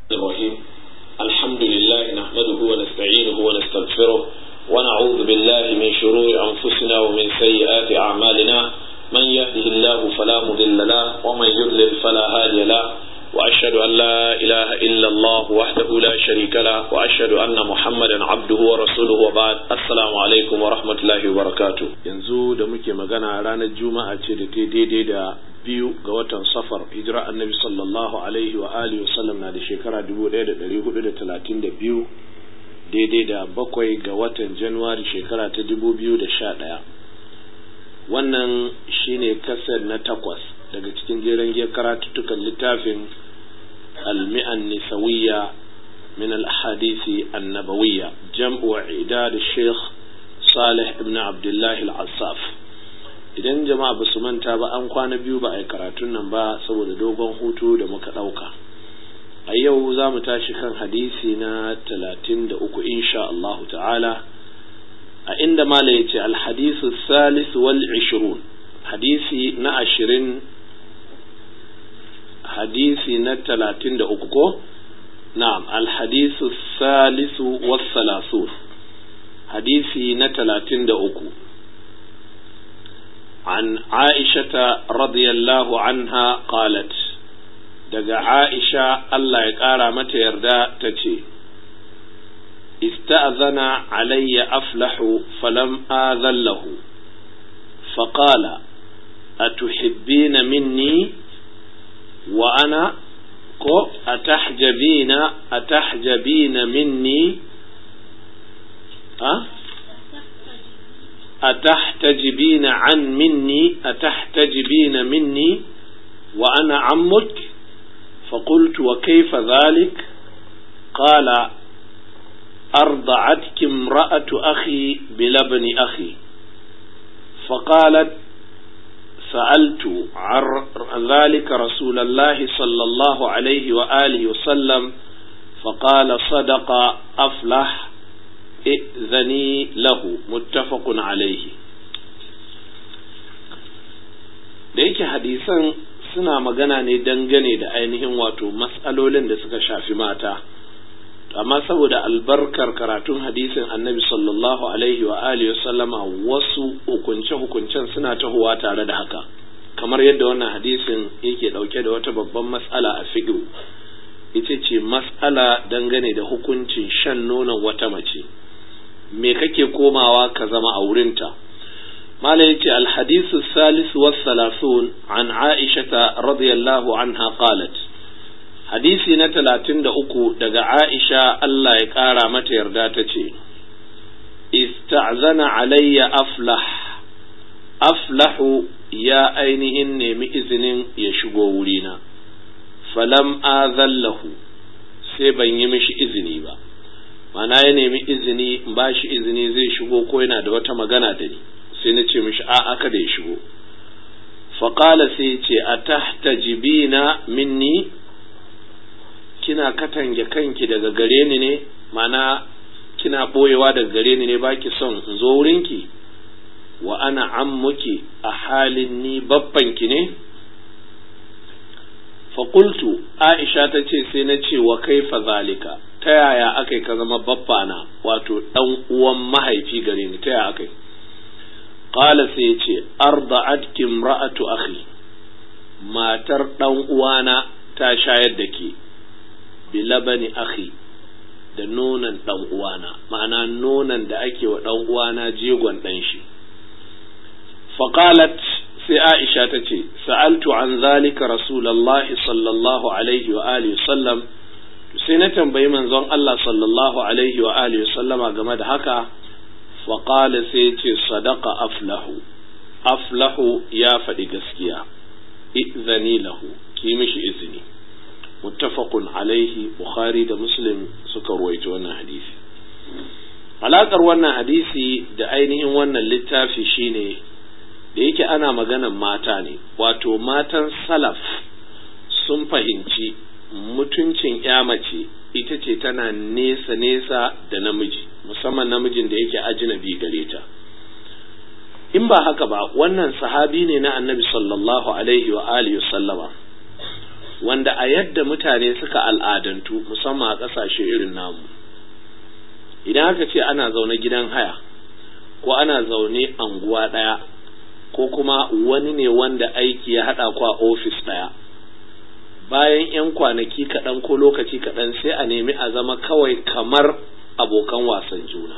الرحيم الحمد لله نحمده ونستعينه ونستغفره ونعوذ بالله من شرور أنفسنا ومن سيئات أعمالنا من يهده الله فلا مضل له ومن يضلل فلا هادي له وأشهد أن لا إله إلا الله وحده لا شريك له وأشهد أن محمدا عبده ورسوله وبعد السلام عليكم ورحمة الله وبركاته yanzu da muke magana ranar juma'a ce da ta daidai da biyu ga watan safar hijira annabi sallallahu alaihi wa alihi wa sallam na da shekara 1432 daidai da bakwai ga watan januwari shekara ta 2011 wannan shine kasar na takwas daga cikin jeren giyar karatuttukan littafin المئة النسوية من الأحاديث النبوية جمع وعداد الشيخ صالح ابن عبد الله العصاف idan jama'a ba su manta ba an kwana biyu ba a yi karatun nan ba saboda dogon hutu da muka ɗauka a yau za mu tashi kan hadisi na talatin da uku insha Allah ta'ala a inda mala ya ce alhadisu salis wal ishirun hadisi na ashirin hadisi na talatin da uku ko na'am alhadisu salisu wassalasu hadisi na talatin da uku عن عائشة رضي الله عنها قالت دقى عائشة الله يقارى متى يردى تتي استأذن علي أفلح فلم آذن له فقال أتحبين مني وأنا أتحجبين أتحجبين مني أه؟ أتحتجبين عن مني أتحتجبين مني وأنا عمك فقلت وكيف ذلك قال أرضعتك امرأة أخي بلبن أخي فقالت سألت عن ذلك رسول الله صلى الله عليه وآله وسلم فقال صدق أفلح ائذني له متفق عليه da yake hadisan suna magana ne dangane da ainihin wato matsalolin da suka shafi mata amma saboda albarkar karatun hadisin annabi sallallahu alaihi wa alihi sallama wasu hukunce-hukuncen suna tahowa tare da haka kamar yadda wannan hadisin yake dauke da wata babban matsala a fiqh ita ce matsala dangane da hukuncin shan nonon wata mace me kake komawa ka zama a wurinta malam yace alhadisu salis was salasun an aisha radiyallahu anha qalat hadisi na talatin da uku daga aisha Allah ya ƙara mata yarda ta ce ista'zana alayya aflah aflahu ya ainihin nemi izinin ya shigo wurina falam azallahu sai ban yi mishi izini ba mana ya nemi izini in ba shi izini zai shigo ko yana da wata magana da ni sai na ce mishi a aka da ya shigo faƙala sai ce a tahtajibina minni kina katange kanki daga gare ni ne mana kina ɓoyewa daga gare ni ne baki son in zo wurinki wa ana ammuki a halin ni babbanki ne faƙultu aisha ta ce sai na ce wa kaifa zalika ta yaya aka ka zama babbana wato ɗan uwan mahaifi gare ni ta yaya aka qala sai ce arda'atki imra'atu akhi matar ɗan uwana ta shayar da ke bilabani akhi da nonon ɗan uwana ma'ana nonon da ake wa ɗan uwana jegon ɗan shi faqalat sai Aisha ta ce sa'altu an zalika rasulallahi sallallahu alaihi wa alihi sallam sai na tambayi manzon Allah sallallahu alaihi wa alihi sallama game da haka faqala sai ce sadaqa aflahu aflahu ya faɗi gaskiya izani lahu ki mishi izini muttafaqun alaihi bukhari da muslim suka ruwaito wannan hadisi alaƙar wannan hadisi da ainihin wannan littafi shine da yake ana maganan mata ne wato matan salaf sun fahimci mutuncin ya mace ita ce tana nesa nesa da namiji musamman namijin da yake ajinabi gare ta in ba haka ba wannan sahabi ne na annabi sallallahu alaihi wa alihi sallama wanda a yadda mutane suka al'adantu musamman a ƙasashe irin namu idan aka ce ana zaune gidan haya ko ana zaune anguwa ɗaya ko kuma wani ne wanda aiki ya haɗa ku a ofis ɗaya bayan 'yan kwanaki kaɗan ko lokaci kaɗan sai a nemi a zama kawai kamar abokan wasan juna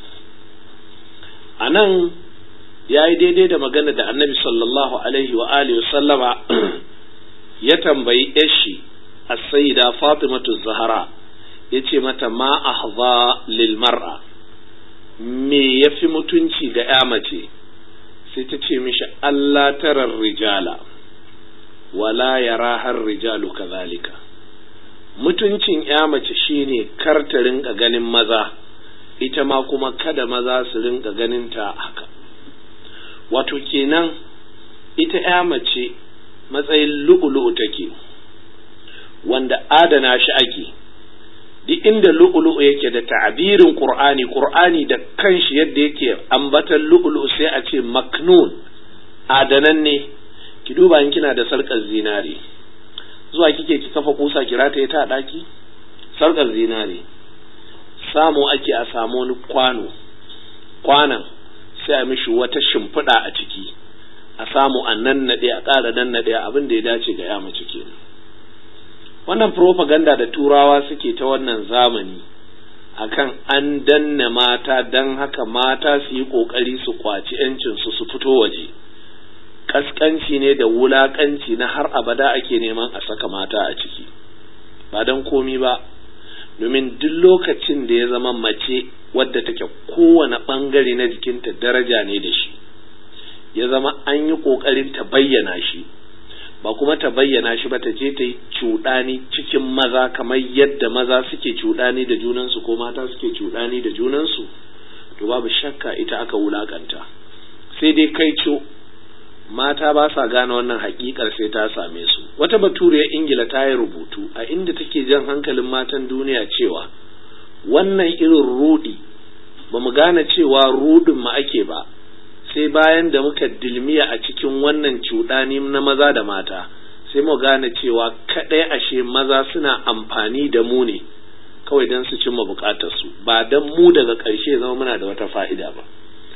a nan ya yi daidai da magana da annabi sallallahu alaihi wa alihi sallama ya tambayi yashi a sayyida fatimatu zahara ya ce mata ma ahza lil mar'a me ya fi mutunci ga ya mace sai ta ce mishi Allah tarar rijala wala yara har rijalu kazalika mutuncin ya mace shine kar ta rinka ganin maza ita ma kuma kada maza su rinka ganin ta haka wato kenan ita ya mace matsayin lu'ulu'u take wanda adana shi ake duk inda lu'ulu'u yake da ta'abirin qur'ani qur'ani da kanshi yadda yake ambatan lu'ulu'u sai a ce maknun adanan ne ki duba in kina da sarkar zinari zuwa kike ki kafa kusa kira ta ta daki sarkar zinari samu ake a samu wani kwano kwanan sai a mishi wata shimfiɗa a ciki a samu a nan naɗe a ƙara nan naɗe abin da ya dace ga ya mace kenan wannan propaganda da turawa suke ta wannan zamani akan an danna mata don haka mata su yi ƙoƙari su kwaci 'yancinsu su fito waje kaskanci ne da wulakanci na har abada ake neman a saka mata a ciki ba don komi ba domin duk lokacin da ya zama mace wadda take kowane ɓangare na jikinta daraja ne da shi ya zama an yi ƙoƙarin ta bayyana shi ba kuma ta bayyana shi ba ta je ta yi cuɗani cikin maza kamar yadda maza suke cuɗani da junansu ko mata suke cuɗani da junansu to babu shakka ita aka wulakanta sai dai kai co mata ba sa gane wannan hakikar sai ta same su wata baturiyar ingila ta yi rubutu a inda take jan hankalin matan duniya cewa wannan irin rudi ba mu gane cewa rudin ma ake ba sai bayan da muka dilmiya a cikin wannan cuɗani na maza da mata sai mu gane cewa kaɗai ashe maza suna amfani da mu ne kawai don su cimma bukatarsu ba don mu daga ƙarshe zama muna da wata fa'ida ba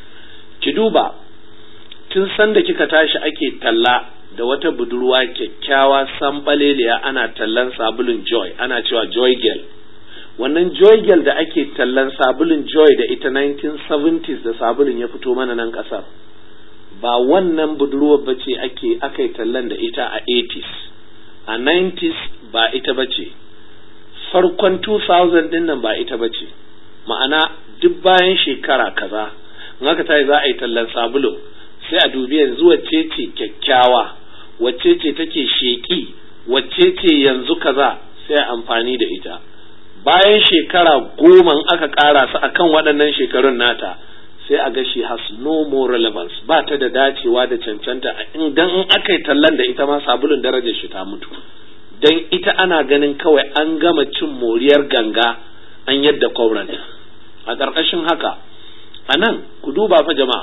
ki duba tun sanda kika tashi ake talla da wata budurwa kyakkyawa sambaleliya ana tallan sabulun joy ana cewa joy girl wannan joy girl da ake tallan sabulun joy da ita 1970s da sabulun ya fito mana nan kasar ba wannan budurwar bace ake aka yi tallan da ita a 80s a 90s ba ita bace farkon 2000 din nan ba ita bace ma'ana duk bayan shekara kaza in aka tayi za a yi tallan sabulun sai a dubi yanzu wacce ce kyakkyawa wacce ce take sheƙi wacce ce yanzu kaza sai a amfani da ita bayan shekara goma aka ƙara su akan waɗannan shekarun nata sai a ga shi has no more relevance ba ta da dacewa da cancanta idan in aka yi tallan da ita ma sabulun darajar shi ta mutu dan ita ana ganin kawai an gama cin moriyar ganga an yadda kwauranta a ƙarƙashin haka a nan ku duba fa jama'a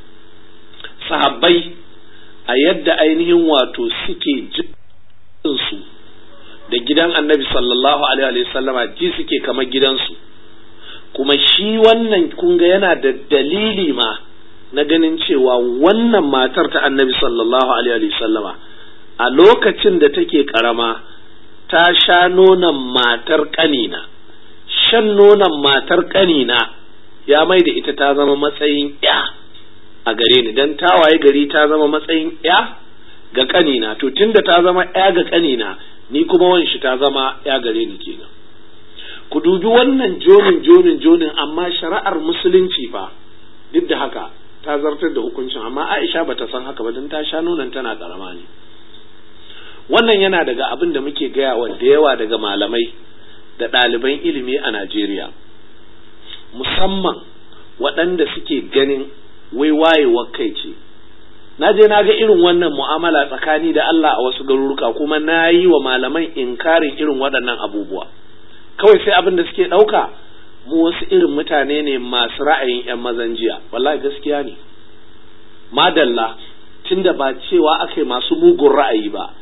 sahabbai a yadda ainihin wato suke jinsu da gidan annabi sallallahu alaihi sallama ji suke kamar gidansu kuma shi wannan kunga yana da dalili ma na ganin cewa wannan matar ta annabi sallallahu alaihi sallama a lokacin da take karama ta sha nonon matar kanina shan nonon matar kanina ya mai da ita ta zama matsayin ya a gare ni dan tawaye gari ta zama matsayin ya ga kanina to tunda ta zama ya ga kanina ni kuma wanshi ta zama ya gare ni kenan ku dubi wannan jonin jonin jonin amma shari'ar musulunci fa duk da haka ta zartar da hukuncin amma Aisha bata san haka ba dan ta sha nonon tana karama ne wannan yana daga abin da muke gaya wa da yawa daga malamai da ɗaliban ilimi a Najeriya musamman waɗanda suke ganin wai wayewar kai ce na je na ga irin wannan mu'amala tsakani da Allah a wasu garuruka kuma na yi wa malaman inkarin irin waɗannan abubuwa kawai sai abin da suke ɗauka mu wasu irin mutane ne masu ra'ayin 'yan mazan jiya wallahi gaskiya ne madalla tunda ba cewa aka yi masu mugun ra'ayi ba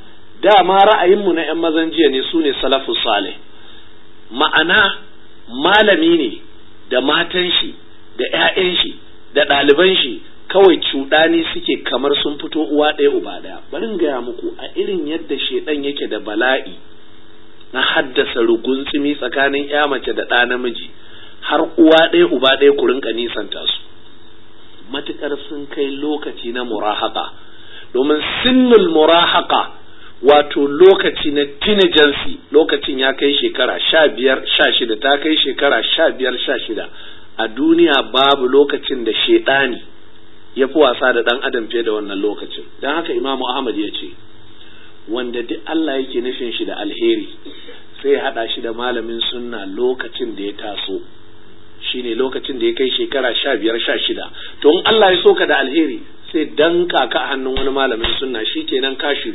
dama ra'ayinmu na 'yan mazan jiya ne su ne salafus salih ma'ana malami ne da matan shi da 'ya'yan shi da ɗaliban shi kawai cuɗani suke kamar sun fito uwa ɗaya uba ɗaya bari in gaya muku a irin yadda shaidan yake da bala'i na haddasa ruguntsumi tsakanin ya mace da ɗa namiji har uwa ɗaya uba ɗaya ku rinka nisanta su matukar sun kai lokaci na murahaka domin sinnul murahaka wato lokaci na teenagency lokacin ya kai shekara sha biyar sha shida ta kai shekara sha biyar sha shida a duniya babu lokacin da shaidani ya fi wasa da ɗan adam fiye da wannan lokacin don haka imamu ahmad ya ce wanda duk Allah yake nufin shi da alheri sai ya haɗa shi da malamin sunna lokacin da ya taso shine lokacin da ya kai shekara sha biyar sha shida to in Allah ya so ka da alheri sai danka ka a hannun wani malamin sunna shi kenan ka shiri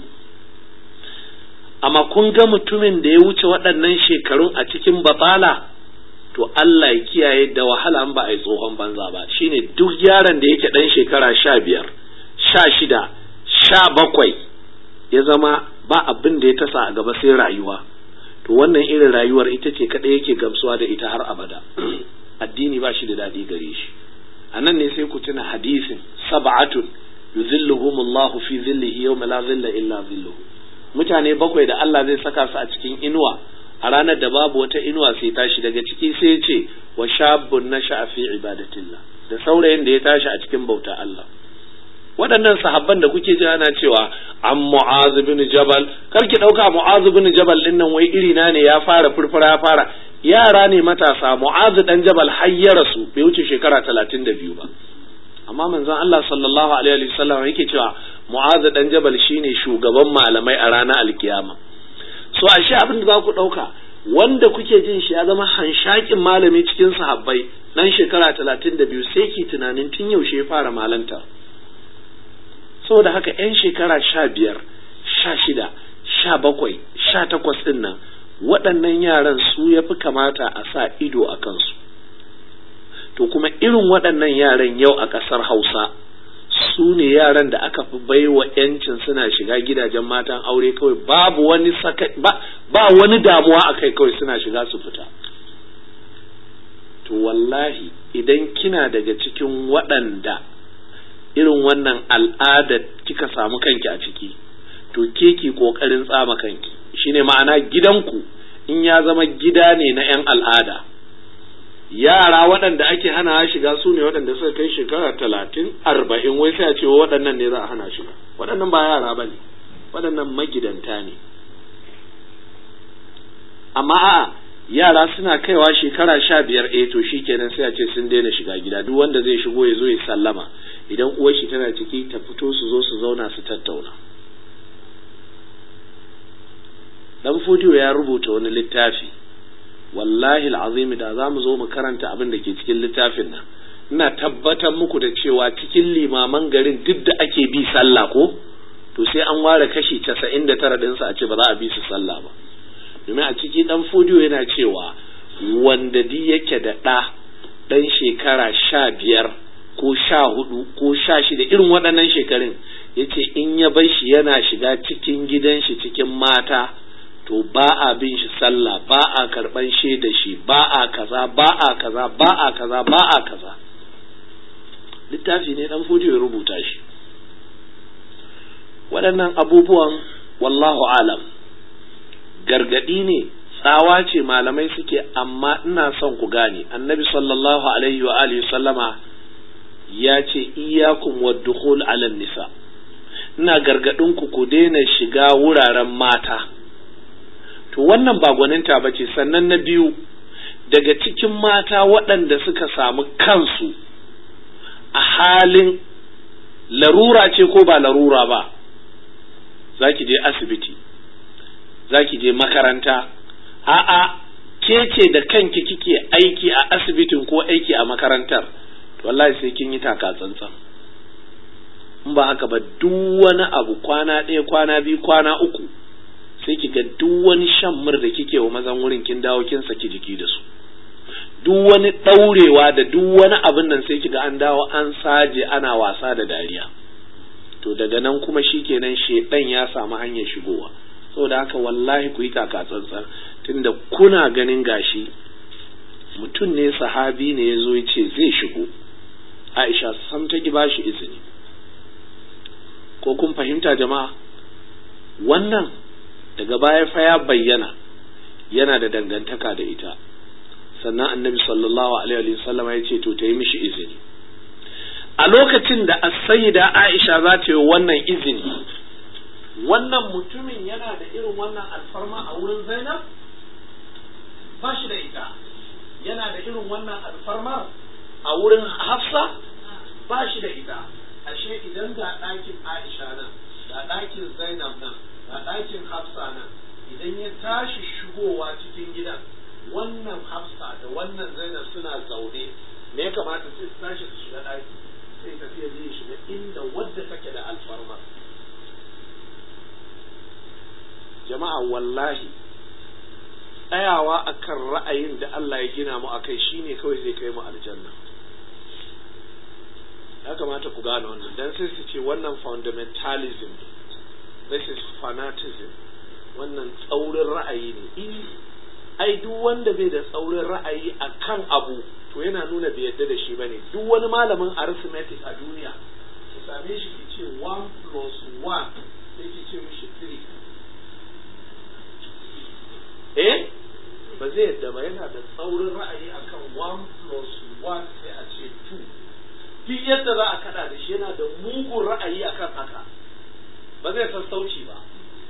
amma kun ga mutumin da ya wuce waɗannan shekarun a cikin batsala to Allah ya kiyaye da wahala ba a yi tsohon banza ba shine duk yaron da yake ɗan shekara sha biyar sha shida sha bakwai ya zama ba abin da ya tasa a gaba sai rayuwa to wannan irin rayuwar ita ce kaɗai yake gamsuwa da ita har abada addini ba shi da daɗi gare shi a nan ne sai ku tuna hadisin sab'atun yuzilluhumullahu fi zillihi yawma la zilla illa zilluhu mutane bakwai da Allah zai saka su a cikin inuwa a ranar da babu wata inuwa sai tashi daga ciki sai ce wa shabbun nasha fi ibadatillah da saurayin da ya tashi a cikin bauta Allah waɗannan sahabban da kuke ji ana cewa an mu'az bin jabal kar ki ɗauka mu'az bin jabal din nan wai iri na ne ya fara furfura ya fara yara ne matasa mu'az dan jabal har ya rasu bai wuce shekara talatin da biyu ba amma manzon Allah sallallahu alaihi wa sallam yake cewa mu'az dan jabal shine shugaban malamai a ranar alkiyama so ashe abin da za ku ɗauka wanda kuke jin shi ya zama hanshakin malami cikin sahabbai dan shekara talatin da biyu sai ki tunanin tun yaushe ya fara malanta saboda haka 'yan shekara sha biyar sha shida sha bakwai sha takwas ɗin nan waɗannan yaran su ya fi kamata a sa ido a kansu to kuma irin waɗannan yaran yau a ƙasar hausa su ne yaran da aka fi baiwa 'yancin suna shiga gidajen matan aure kawai babu wani saka ba, ba wani damuwa a kai kawai suna shiga su fita to wallahi idan kina daga cikin waɗanda irin wannan al'ada kika samu kanki a ciki to ke ki kokarin tsama kanki shine ma'ana gidanku in ya zama gida ne na 'yan al'ada yara waɗanda ake hana shiga su ne waɗanda suka kai shekara talatin arba'in wai sai a ce waɗannan ne za a hana shiga waɗannan ba yara ba ne waɗannan magidanta ne amma a'a yara suna kaiwa shekara sha biyar eh to shikenan sai a ce sun daina shiga gida duk wanda zai shigo ya zo ya sallama idan uwar shi tana ciki ta fito su zo su zauna su tattauna dan fodiyo ya rubuta wani littafi wallahi alazim da za mu zo mu karanta abin da ke cikin littafin nan ina tabbatar muku da cewa cikin limaman garin duk da ake bi sallah ko to sai an ware kashi casa'in da tara ɗinsu a ce ba za a bi su sallah ba domin a ciki dan fodiyo yana cewa wanda di yake da ɗa ɗan shekara sha biyar ko sha hudu ko sha shida irin waɗannan shekarun ya ce in ya bar shi yana shiga cikin gidan shi cikin mata to ba a bin shi sallah ba a karɓan shaida shi ba a kaza ba a kaza ba a kaza ba a kaza littafi ne dan fodiyo ya rubuta shi waɗannan abubuwan wallahu alam gargaɗi ne tsawa ce malamai suke amma ina son ku gane annabi sallallahu alaihi wa alihi sallama ya ce iyakum wa dukhul ala nisa ina gargadin ku ku daina shiga wuraren mata to wannan ba gwaninta ba ce sannan na biyu daga cikin mata waɗanda suka samu kansu a halin larura ce ko ba larura ba za ki je asibiti za ki je makaranta a'a ke ce da kanki kike aiki a asibitin ko aiki a makarantar to wallahi sai kin yi taka tsantsan in ba haka ba duk wani abu kwana ɗaya kwana biyu kwana uku sai ki ga duk wani shan mur da kike wa mazan wurin kin dawo kin saki jiki da su duk wani ɗaurewa da duk wani abin nan sai ki ga an dawo an saje ana wasa da dariya to daga nan kuma shikenan shedan ya samu hanyar shigowa saboda haka wallahi ku yi taka tsantsan tunda kuna ganin gashi mutum ne sahabi ne ya zo ya ce zai shigo aisha sam ta ki bashi izini ko kun fahimta jama'a wannan daga baya fa ya bayyana yana da dangantaka da ita sannan annabi sallallahu alaihi wasallam ya ce to ta yi mishi izini a lokacin da as-sayyida aisha za ta yi wannan izini wannan mutumin yana da irin wannan alfarma a wurin zainab ba shi da ita yana da irin wannan alfarmar a wurin hafsa ba shi da ita ashe idan ga ɗakin aisha nan ga ɗakin zainab nan ga ɗakin hafsa nan idan ya tashi shigowa cikin gidan wannan hafsa da wannan zainab suna zaune me ya kamata sai su tashi su shiga ɗaki sai tafiya zai shiga inda wadda take da alfarmar jama'a wallahi tsayawa akan ra'ayin da Allah ya gina mu akai shine kawai zai kai mu aljanna ya kamata ku gane wannan dan sai su ce wannan fundamentalism this is fanatism wannan tsaurin ra'ayi ne in ai duk wanda bai da tsaurin ra'ayi akan abu to yana nuna bai yadda da shi bane duk wani malamin arithmetic a duniya ki same shi ki ce 1 plus 1 sai ki ce mishi 3 eh ba zai yadda ba yana da tsaurin ra'ayi akan 1 plus 1 sai a ce 2 duk yadda za a kada da shi yana da mugun ra'ayi akan haka ba zai sassauci ba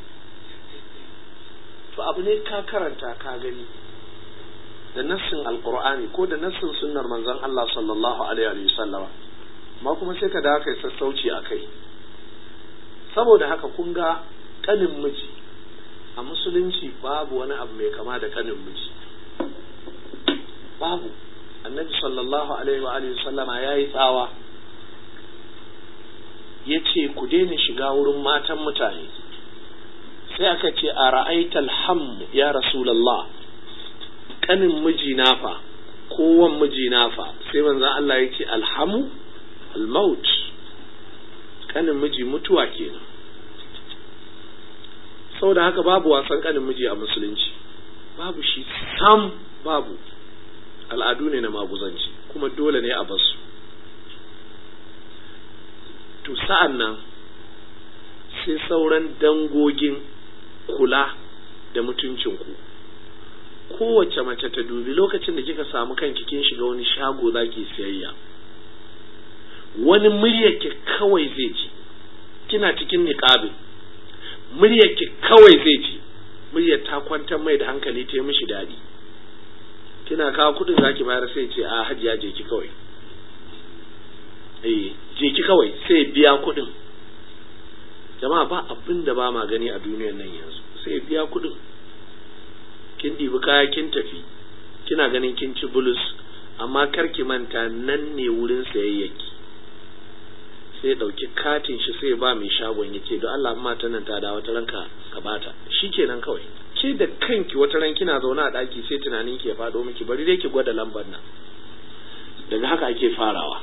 to abu ne ka karanta ka gani da nassin alqur'ani ko da nassin sunnar manzon Allah sallallahu alaihi wa sallama ma kuma sai ka da kai sassauci a kai saboda haka kun ga kanin miji a musulunci babu wani abu mai kama da kanin miji babu annabi sallallahu alaihi wa alihi sallama ya yi tsawa ya ce ku daina shiga wurin matan mutane sai aka ce a ra'aital ham ya rasulallah kanin miji nafa kowan miji nafa sai manzon Allah ya ce alhamu almaut kanin miji mutuwa kenan saboda haka babu wasan kanin miji a musulunci babu shi sam babu al'adu ne na maguzanci kuma dole ne a basu to sa'an nan sai sauran dangogin kula da mutuncinku kowace mace ta dubi lokacin da kika samu kanki kin shiga wani shago zaki siyayya wani muryarki kawai zai ji kina cikin niqabin muryarki kawai zai ji muryar ta kwantar mai da hankali ta yi mishi daɗi kina kawo kuɗin zaki bayar sai ce a hajiya je ki kawai eh je ki kawai sai biya kuɗin jama'a ba abin da ba ma gani a duniyar nan yanzu sai biya kuɗin kin ɗibi kaya kin tafi kina ganin kin ci bulus amma kar ki manta nan ne wurin sayayyaki sai ɗauki katin shi sai ba mai shagon ya ce don Allah mata nan ta da wata ranka ka bata shi kenan kawai ke da kanki wata ran kina zaune a ɗaki sai tunanin ki ya faɗo miki bari dai ki gwada lambar nan daga haka ake farawa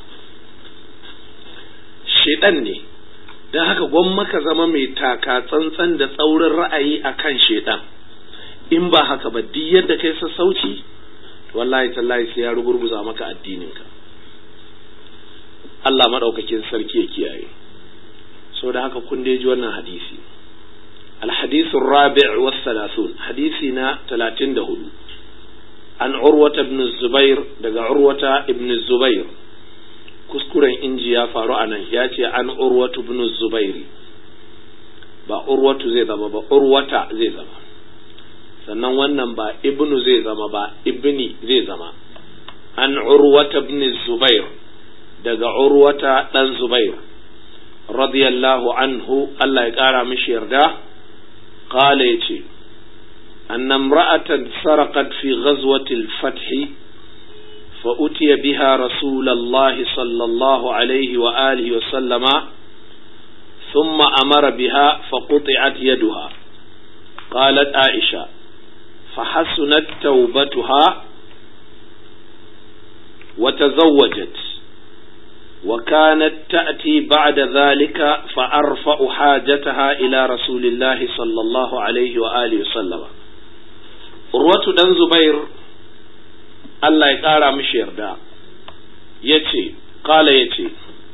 shedan ne don haka gwamma ka zama mai taka tsantsan da tsaurin ra'ayi a kan shedan in ba haka ba duk yadda kai sassauci wallahi tallahi sai ya rugurguza maka addininka Allah maɗaukakin sarki ya kiyaye so da haka kun ji wannan hadisi الحديث الرابع والثلاثون حديثنا ثلاثين دهول عن عروة بن الزبير دقى عروة ابن الزبير كسكورا إنجي يا فارو أنا ياتي عن عروة بن الزبير با عروة زي زما با عروة زي زما sannan wannan ba ibnu zai zama ba ibni zai zama an urwata ibn zubair daga urwata dan zubair radiyallahu anhu Allah ya kara mishi yarda قال يتي أن امرأة سرقت في غزوة الفتح فأتي بها رسول الله صلى الله عليه وآله وسلم ثم أمر بها فقطعت يدها قالت عائشة فحسنت توبتها وتزوجت وكانت تأتي بعد ذلك فأرفع حاجتها إلى رسول الله صلى الله عليه وآله وسلم urwatu ɗan zubair Allah ya ƙara mishi yarda ya ce ƙala ya ce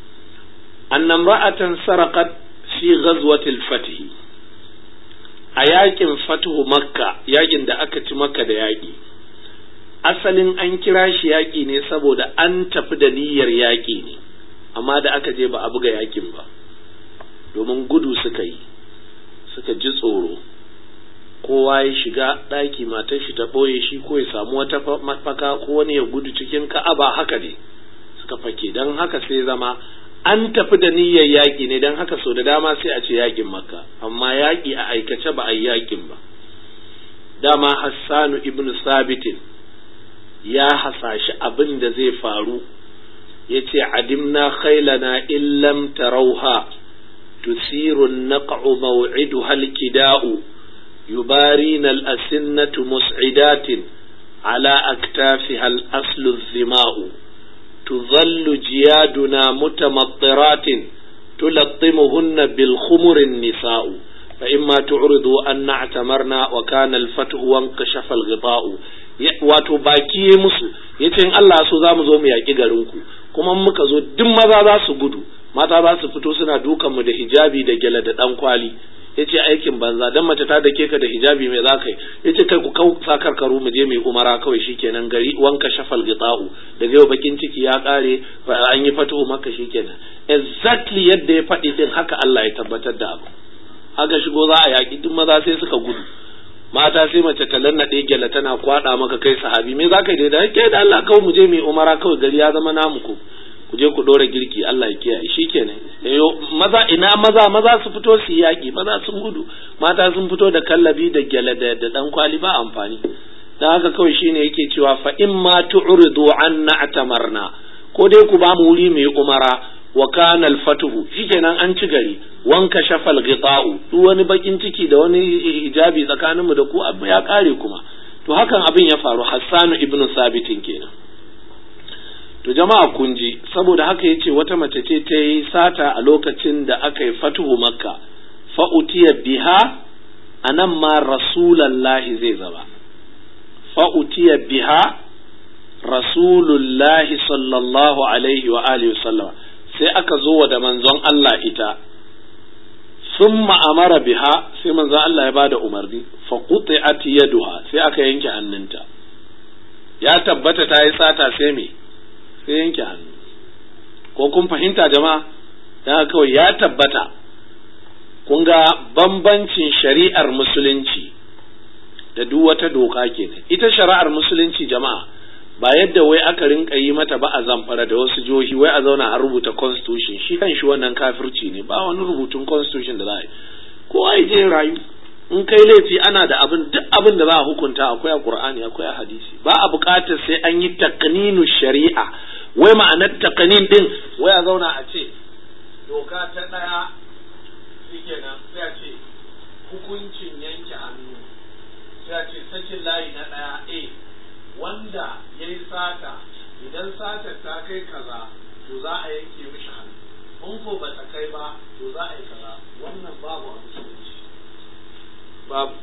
annan ra'atan sarakat fi ghazwatil fatih a yakin fatuhu makka yakin da aka ci makka da yaƙi asalin an kira shi yaƙi ne saboda an tafi da niyyar yaƙi ne amma da aka je ba a buga yaƙin ba domin gudu suka yi suka ji tsoro kowa ya shiga ɗaki matar shi ta ɓoye shi ko ya samu wata mafaka ko wani ya gudu cikin ka'aba haka ne suka fake don haka sai zama an tafi da niyyar yaƙi ne don haka sau da dama sai a ce yaƙin makka amma yaƙi a aikace ba a yi yaƙin ba dama hassanu ibn sabitin ya hasashi abin da zai faru ya ce adimna khailana illam tarauha tusiru naq'u maw'iduha al-kida'u يبارين الأسنة مسعدات على أكتافها الأصل الظماء تظل جيادنا متمطرات تلطمهن بالخمر النساء فإما تعرضوا أن اعتمرنا وكان الفتح وانكشف الغطاء wato baki ya musu yace in Allah so za mu zo mu yaƙi garinku kuma muka zo duk maza za su gudu mata za su fito suna dukan mu da hijabi da gyale da ɗan kwali ya ce aikin banza dan mace ta dake ka da hijabi mai za ka yi ya ce kai ku kau sa karkaru mu je mai umara kawai shikenan gari wanka shafal gita'u daga yau bakin ciki ya kare an yi fatuhu maka shikenan exactly yadda ya faɗi din haka Allah ya tabbatar da abu haka shigo za a yaƙi duk maza sai suka gudu mata sai mace ta lannaɗe gyala tana kwaɗa maka kai sahabi me za ka yi da kai da Allah kawai mu je mai umara kawai gari ya zama namu ko ku je ku ɗora girki Allah ya kiyaye shikenan yo maza ina maza maza su fito su yaƙi maza sun gudu mata sun fito da kallabi da gyale da da dan kwali ba amfani dan haka kawai shine yake cewa fa in ma tu'ridu anna atamarna ko dai ku ba mu wuri mai umara wa kana al-fatuhu shikenan an ci gari wanka shafal ghita'u duk wani bakin ciki da wani hijabi tsakaninmu da ku abu ya kare kuma to hakan abin ya faru Hassanu ibnu Sabitin kenan to jama'a kun ji saboda haka yace wata mace ce ta yi sata a lokacin da aka yi fatuhu makka fa'utiya biha anan ma rasulallahi zai zaba fa'utiya biha rasulullahi sallallahu alaihi wa alihi sallama sai aka zo wa da manzon Allah ita sun ma'amara biha sai manzon Allah ya bada umarni fa quti'at yaduha sai aka yanke hannunta ya tabbata ta yi sata sai me sai yanke hannu ko kun fahimta jama'a dan kawai ya tabbata kun ga bambancin shari'ar musulunci da duk wata doka kenan ita shari'ar musulunci jama'a ba yadda wai aka rinka yi mata ba a zamfara da wasu jihohi wai a zauna a rubuta constitution shi kan shi wannan kafirci ne ba wani rubutun constitution da za a yi ko ai je rayu in kai laifi ana da abin duk abin da za a hukunta akwai a qur'ani akwai a hadisi ba a buƙatar sai an yi taqninu shari'a wai ma'anar taqnin din wai a zauna a ce doka ta daya shikenan sai a ce hukuncin yanke hannu sai a ce sakin layi na daya a wanda ya yi sata idan satar ta kai kaza to za a yanke mishi hannu in ko ba ta kai ba to za a yi kaza wannan babu a musulunci babu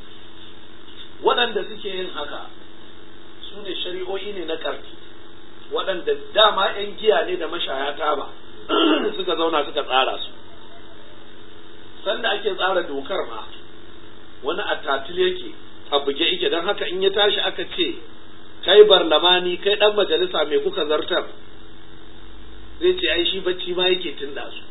waɗanda suke yin haka su ne shari'o'i ne na ƙarfi waɗanda dama 'yan giya ne da mashaya taba suka zauna suka tsara su sanda ake tsara dokar ma wani attatil yake a buge ike don haka in ya tashi aka ce kai barlamani kai dan majalisa mai kuka zartar zai ce ai shi bacci ma yake tunda su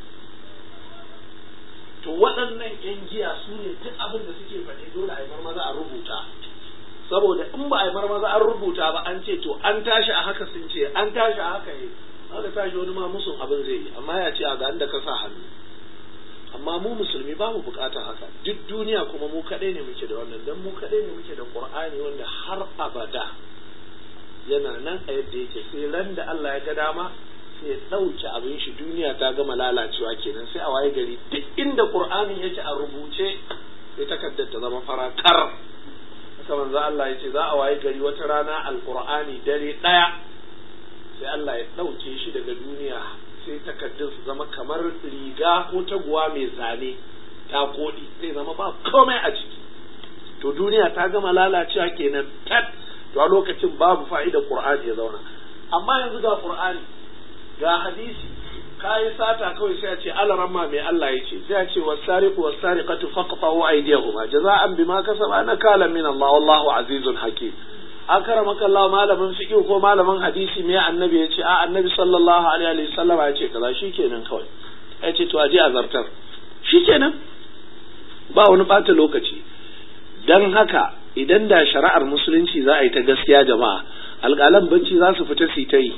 to waɗannan yan giya su ne duk abin da suke faɗi dole a yi marmaza a rubuta saboda in ba a yi marmaza an rubuta ba an ce to an tashi a haka sun ce an tashi a haka ne aka tashi wani ma musun abin zai yi amma ya ce a ga da ka sa hannu amma mu musulmi ba mu bukatar haka duk duniya kuma mu kaɗai ne muke da wannan don mu kaɗai ne muke da qur'ani wanda har abada yana nan a yadda yake sai ran da Allah ya ga dama sai ya ɗauke abin shi duniya ta gama lalacewa kenan sai a waye gari duk inda qur'anin yake a rubuce sai takardar ta zama farakar haka manzo Allah ya ce za a waye gari wata rana alqur'ani dare ɗaya sai Allah ya ɗauke shi daga duniya sai takardun su zama kamar riga ko taguwa mai zane ta koɗi sai zama ba komai a ciki to duniya ta gama lalacewa kenan tat to a lokacin babu fa'ida qur'ani ya zauna amma yanzu ga qur'ani ga hadisi kayi sata kawai sai a ce alaramma mai Allah ya ce sai a ce wasariqu wasariqatu faqta'u aydiyahuma jaza'an bima kasaba nakala min Allah wallahu azizun hakim akramaka Allah malamin fiqh ko malamin hadisi mai annabi ya ce a annabi sallallahu alaihi wasallam ya ce kaza shikenan kawai ya ce to aje azartar shikenan ba wani bata lokaci dan haka idan da shari'ar musulunci za a yi ta gaskiya jama'a alƙalan bacci za su fita su ta yi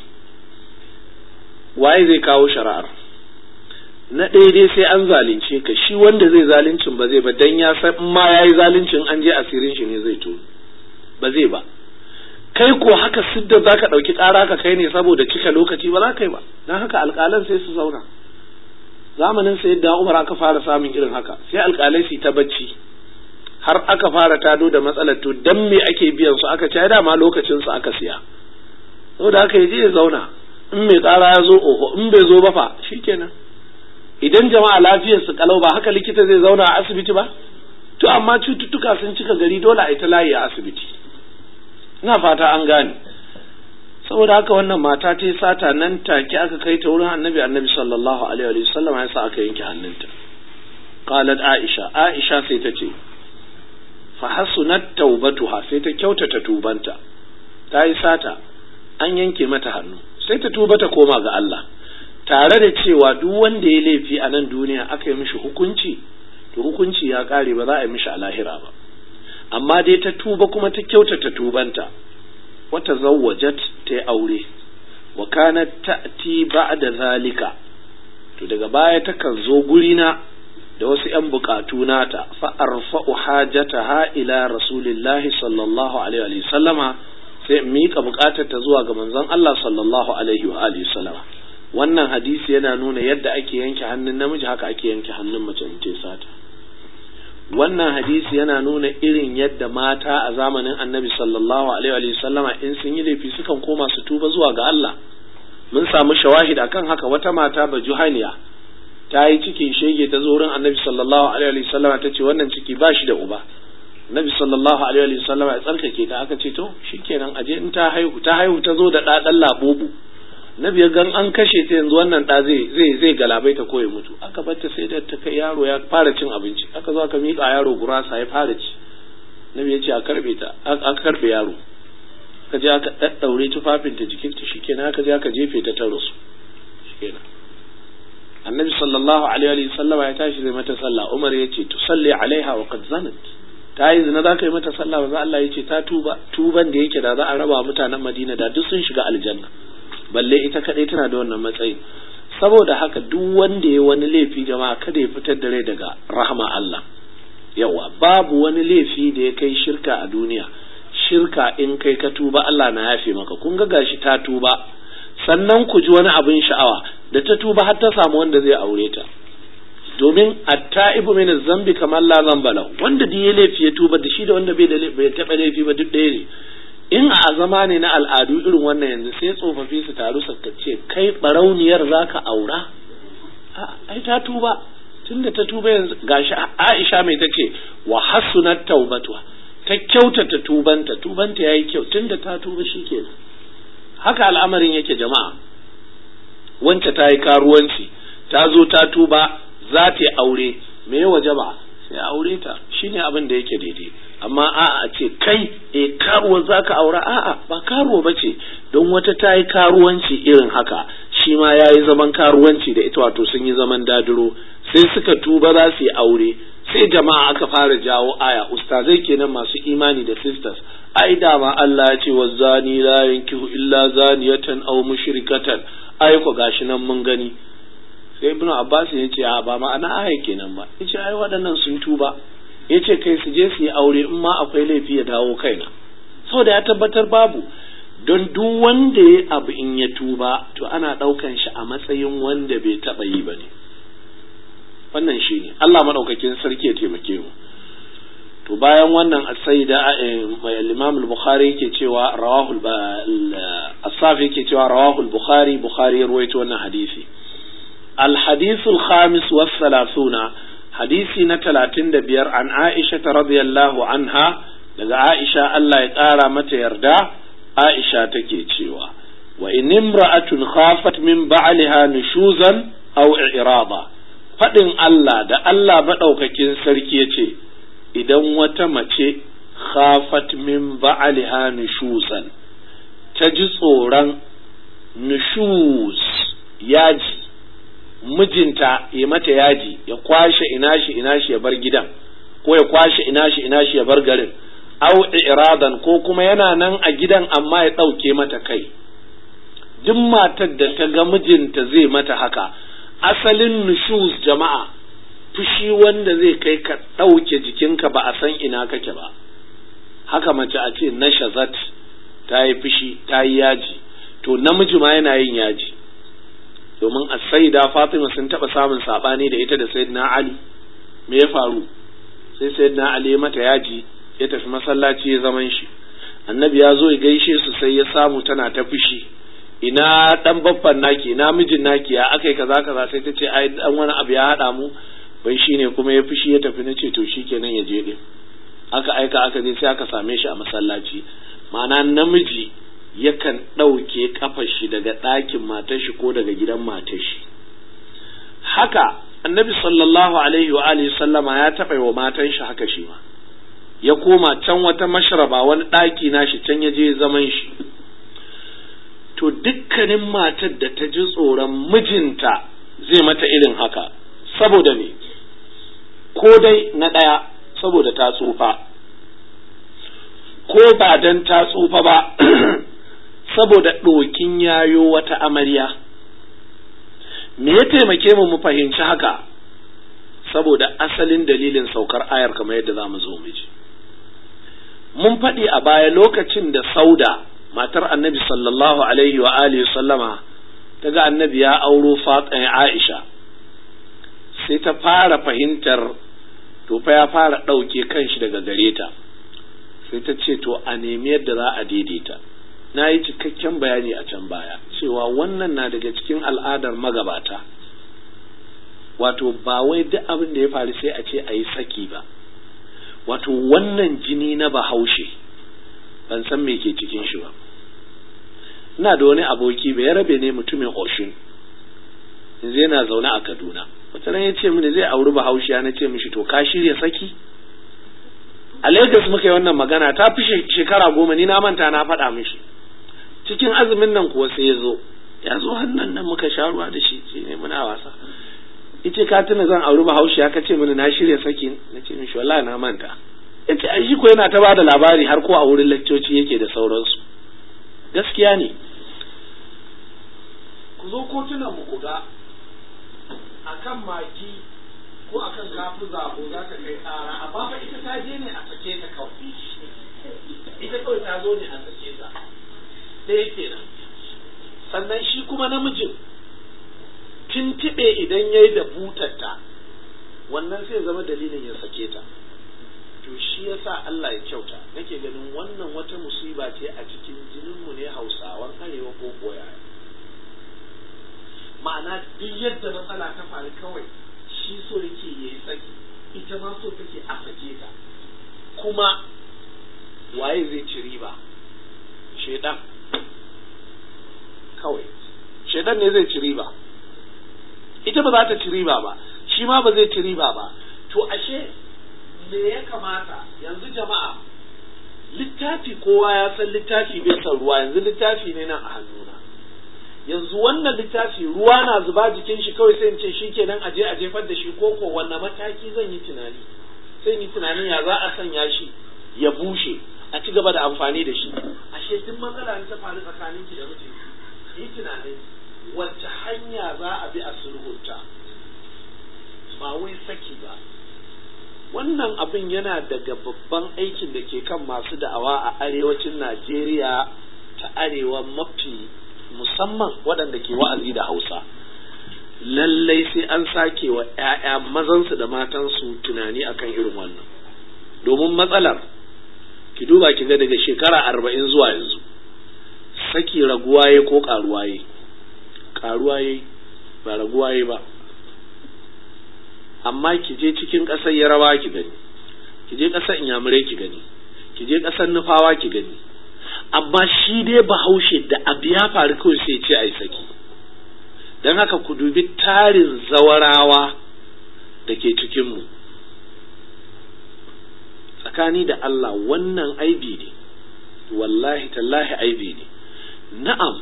waye zai kawo shari'ar na ɗaya dai sai an zalunce ka shi wanda zai zaluncin ba zai ba dan ya san in ma yayi zaluncin an je asirin shi ne zai to ba zai ba kai ko haka sidda zaka ɗauki ƙara ka kai ne saboda cika lokaci ba za ka yi ba dan haka alƙalan sai su zauna zamanin sai da Umar aka fara samun irin haka sai alƙalai su ta bacci har aka fara tado da matsalar to dan me ake biyan su aka ce dama lokacin su aka siya saboda haka yaje ya zauna in mai ƙara ya zo oho in bai zo ba fa shikenan idan jama'a lafiyar su kalau ba haka likita zai zauna a asibiti ba to amma cututtuka sun cika gari dole a yi ta layi a asibiti ina fata an gane saboda haka wannan mata ta yi sata nan take aka kai ta wurin annabi annabi sallallahu alaihi wa sallam ya sa aka yanke hannunta qalat aisha aisha sai ta ce fa hasunat taubatuha sai ta kyautata tubanta ta yi sata an yanke mata hannu sai ta tuba ta koma ga Allah tare da cewa duk wanda ya laifi a nan duniya aka yi mishi hukunci to hukunci ya kare ba za a yi mishi a lahira ba amma dai ta tuba kuma ta kyautata tubanta wata zawwajat ta yi aure wa kanat ta'ti ba'da zalika to daga baya takan zo gurina da wasu ‘yan bukatu nata fa'arfa'u hajataha ila rasulillahi sallallahu alaihi wa sallama sai in miƙa buƙatar ta zuwa ga manzon Allah sallallahu alaihi wa alihi sallama wannan hadisi yana nuna yadda ake yanke hannun namiji haka ake yanke hannun mace in ce sata wannan hadisi yana nuna irin yadda mata a zamanin annabi sallallahu alaihi wa sallama in sun yi laifi sukan koma su tuba zuwa ga Allah mun samu shawahid akan haka wata mata ba juhaniya ta yi cikin shege ta zo wurin annabi sallallahu alaihi wa sallama ta ce wannan ciki ba shi da uba Nabi sallallahu alaihi wa sallam ya tsarkake ta aka ce to shikenan aje in ta haihu ta haihu ta zo da da dan labubu Nabi ya gan an kashe ta yanzu wannan da zai zai zai galabai ta koyi mutu aka batta sai da ta kai yaro ya fara cin abinci aka zo aka miƙa yaro gurasa ya fara ci Nabi ya ce a karbe ta aka karbe yaro aka je aka daddaure tufafin ta jikin ta shikenan aka je aka jefe ta ta rasu shikenan Annabi sallallahu alaihi wa sallam ya tashi zai mata sallah Umar ya ce tusalli alaiha wa qad zanat ta yi zina za ka yi mata sallah ba za Allah ya ce ta tuba tuban da yake da za a raba mutanen Madina da duk sun shiga aljanna balle ita kadai tana da wannan matsayi saboda haka duk wanda ya wani laifi jama'a kada ya fitar da rai daga rahama Allah yawa babu wani laifi da ya kai shirka a duniya shirka in kai ka tuba Allah na yafe maka kun ga gashi ta tuba sannan ku ji wani abin sha'awa da ta tuba har ta samu wanda zai aure ta domin atta'ibu min zambi kamar la zamba lahu wanda da ya laifi ya tuba da shi da wanda bai da bai taba laifi ba duk ɗaya ne in a zama ne na al'adu irin wannan yanzu sai tsofaffi su taru su ce kai barauniyar zaka aura ai ta tuba tunda ta tuba yanzu gashi Aisha mai tace wa hasunat taubatuha ta kyautata tubanta tubanta yayi kyau tunda ta tuba shikenan haka al'amarin yake jama'a wance ta yi karuwanci ta zo ta tuba za ta yi aure me ya waje ba sai aure ta shine abin da yake daidai amma a'a a ce kai e karuwa za ka aura a'a ba karuwa ba ce don wata ta yi karuwanci irin haka shi ma ya yi zaman karuwanci da ita wato sun yi zaman dadiro sai suka tuba za su yi aure sai jama'a aka fara jawo aya ustazai kenan masu imani da sisters ai dama Allah ya ce wa zani la yankihu illa zaniyatan aw mushrikatan ai ko gashi nan mun gani sai ibnu abbas ya ce a ba ma'ana aya kenan ba yace ai waɗannan sun tuba yace kai su je su yi aure in ma akwai laifi ya dawo kaina saboda ya tabbatar babu don duk wanda ya abu in ya tuba to ana ɗaukan shi a matsayin wanda bai taɓa yi ba ne wannan shi ne Allah maɗaukakin sarki ya taimake mu to bayan wannan sai da mai imam al-bukhari yake cewa rawahul Assaf yake cewa rawahul Bukhari Bukhari ya ruwaito wannan hadisi الحديث الخامس والثلاثون حديثي نتلاتين دبير عن عائشة رضي الله عنها لغا عائشة الله يقارى متى يردا عائشة تكي تشيوا وإن امرأة خافت من بعلها نشوزا أو إعراضا فإن الله دا الله مدوككين سركي idan wata mace khafat min ba'aliha nushuzan ta ji tsoron nushuz yaji mijinta ya mata yaji ya kwashe ina shi ina shi ya bar gidan ko ya kwashe ina shi ina shi ya bar garin au iradan ko kuma yana nan a gidan amma ya ɗauke mata kai duk matar da ta ga mijinta zai mata haka asalin nushuz jama'a fushi wanda zai kai ka ɗauke jikinka ba a san ina kake ba haka mace a ce nashazat ta yi fushi ta yi yaji to namiji ma yana yin yaji domin a saida Fatima sun taɓa samun saɓani da ita da Sayyidina Ali me ya faru sai Sayyidina Ali ya mata yaji ya tafi masallaci ya zaman shi annabi ya zo ya gaishe su sai ya samu tana ta fushi ina dan babban naki ina mijin naki ya akai kaza kaza sai ta ce ai dan wani abu ya haɗa mu bai shine kuma ya fushi ya tafi na ce to shikenan ya je din aka aika aka je sai aka same shi a masallaci ma'ana namiji yakan ɗauke ƙafar shi daga ɗakin matar shi ko daga gidan matar shi haka annabi sallallahu alaihi wa alihi sallama ya taɓa wa matan shi haka shi ma ya koma can wata mashraba wani ɗaki na shi can ya je zaman shi to dukkanin matar da ta ji tsoron mijinta zai mata irin haka saboda me ko dai na ɗaya saboda ta tsufa ko ba dan ta tsufa ba saboda ɗokin yayo wata amarya me ya taimake mu mu fahimci haka saboda asalin dalilin saukar ayar kamar yadda za mu zo mu ji mun faɗi a baya lokacin da sauda matar annabi sallallahu alaihi wa alihi sallama ta ga annabi ya auro fatsan aisha sai ta fara fahimtar to fa ya fara ɗauke kanshi daga gare ta sai ta ce to a nemi yadda za a daidaita na yi cikakken bayani a can baya cewa wannan na daga cikin al'adar magabata wato ba wai duk abin da ya faru sai a ce a yi saki ba wato wannan jini na bahaushe ban san me ke cikin shi ba ina da wani aboki bai rabe ne mutumin oshin yanzu yana zaune a kaduna wata ran ya ce mini zai auri bahaushe na ce mishi to ka shirya saki a Lagos muka yi wannan magana ta fi shekara goma ni na manta na faɗa mishi cikin azumin nan kuwa sai ya zo ya zo hannun nan muka sha ruwa da shi shi ne muna wasa ice ka tuna zan auri bahaushe ya kace mini na shirya saki na ce mishi wallahi na manta ya ce ai shi ko yana ta bada labari har ko a wurin lakcoci yake da sauransu gaskiya ne ku zo kotunan mu ku ga akan maki ko akan kafi zabo za ka kai ƙara amma fa ita ta je ne a sake ta kawai ita kawai ta zo ne a sake ta ɗaya kenan sannan shi kuma namijin tintiɓe idan ya yi da butarta wannan sai zama dalilin ya sake ta to shi yasa Allah ya kyauta nake ganin wannan wata musiba ce a cikin jininmu ne hausawan arewa ko koya ma'ana duk yadda matsala ta faru kawai shi so yake ya yi tsaki ita ma so take a sake ta kuma waye zai ci riba shaidan kawai shaidan ne zai ci riba ita ba za ta ci riba ba shi ma ba zai ci riba ba to ashe me ya kamata yanzu jama'a littafi kowa ya san littafi bai san ruwa yanzu littafi ne nan a hannuna yanzu wannan littafi ruwa na zuba jikin shi kawai sai in ce shi kenan aje a jefar da shi ko ko wanne mataki zan yi tunani sai yi tunanin ya za a sanya shi ya bushe a ci gaba da amfani da shi ashe duk matsala ne ta faru tsakanin ki da mijinki yi tunanin wacce hanya za a bi a sulhunta ba wai saki ba wannan abin yana daga babban aikin da ke kan masu da'awa a arewacin Najeriya ta arewa mafi musamman waɗanda ke wa'azi da Hausa. Lallai sai an sake wa ‘ya'ya mazansu da matansu tunani akan irin wannan. Domin matsalar, ki duba ki ga daga shekara arba'in zuwa yanzu, saki raguwa ya ko karuwa ya karuwa ya ba raguwa ya ba amma ki je cikin ƙasar yarawa ki gani ki je ƙasar inyamurai ki gani ki je ƙasar nufawa ki gani amma shi dai bahaushe da abu ya faru kawai sai ce a yi saki don haka ku dubi tarin zawarawa da ke cikinmu tsakani da Allah wannan aibi ne wallahi tallahi aibi ne na'am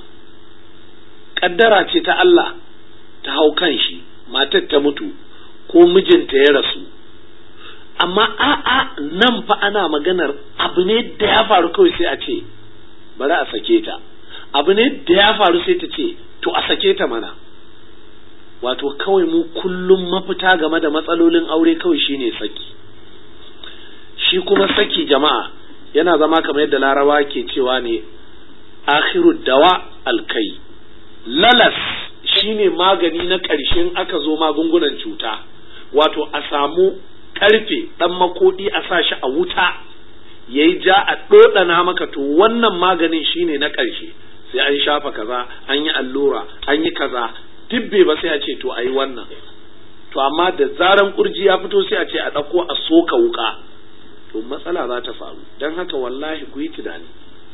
ƙaddara ce ta Allah ta hau kan shi matar ta mutu ko mijinta ya rasu amma a'a nan fa ana maganar abu ne da ya faru kawai sai a ce bari a sake ta abu ne da ya faru sai ta ce to a sake ta mana wato kawai mu kullum mafita game da matsalolin aure kawai shine saki shi kuma saki jama'a yana zama kamar yadda larawa ke cewa ne akhiru dawa alkai lalas shine magani na ƙarshen aka zo magungunan cuta wato a samu karfe ɗan makodi a sa shi a wuta ya yi ja a ɗoɗana maka to wannan maganin shine na ƙarshe sai an shafa kaza an yi allura an yi kaza dibbe ba sai a ce to a yi wannan to amma da zaran kurji ya fito sai a ce a ɗauko a soka wuka to matsala za ta faru don haka wallahi ku yi tunani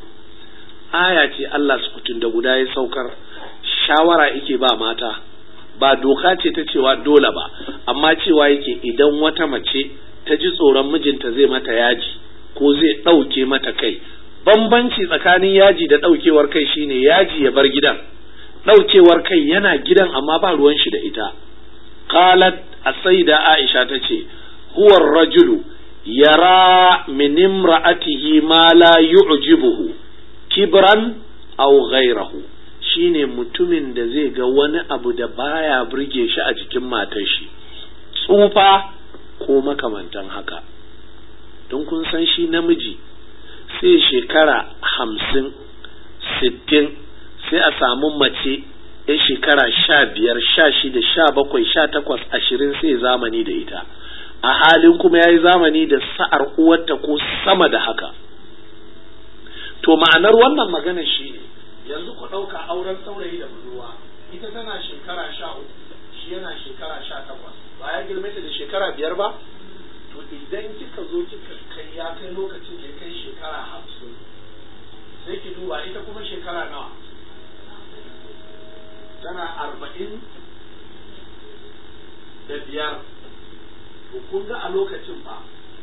aya ce Allah sukutun da guda ya saukar shawara yake ba mata ba doka ce ta cewa dole ba amma cewa yake idan wata mace ta ji tsoron mijinta zai mata yaji ko zai ɗauke mata kai bambanci tsakanin yaji da ɗaukewar kai shine yaji ya bar gidan ɗaukewar kai yana gidan amma ba ruwan shi da ita qalat asaida aisha ta ce huwa rajulu yara min imra'atihi ma la yu'jibuhu kibran aw ghayrahu shine mutumin da zai ga wani abu da baya burge shi a jikin matar shi tsufa ko makamantan haka don kun san shi namiji sai shekara hamsin sittin sai a samu mace ya shekara sha biyar sha shida sha bakwai sha takwas ashirin sai zamani da ita a halin kuma ya yi zamani da sa'ar uwarta ko sama da haka to ma'anar wannan magana shi ne yanzu ku ɗauka auren saurayi da budurwa ita tana shekara sha uku shi yana shekara sha takwas ba ya girme ta da shekara biyar ba to idan kika zo kika kai ya kai lokacin da ya kai shekara hamsin sai ki duba ita kuma shekara nawa tana arba'in da biyar to kun ga a lokacin fa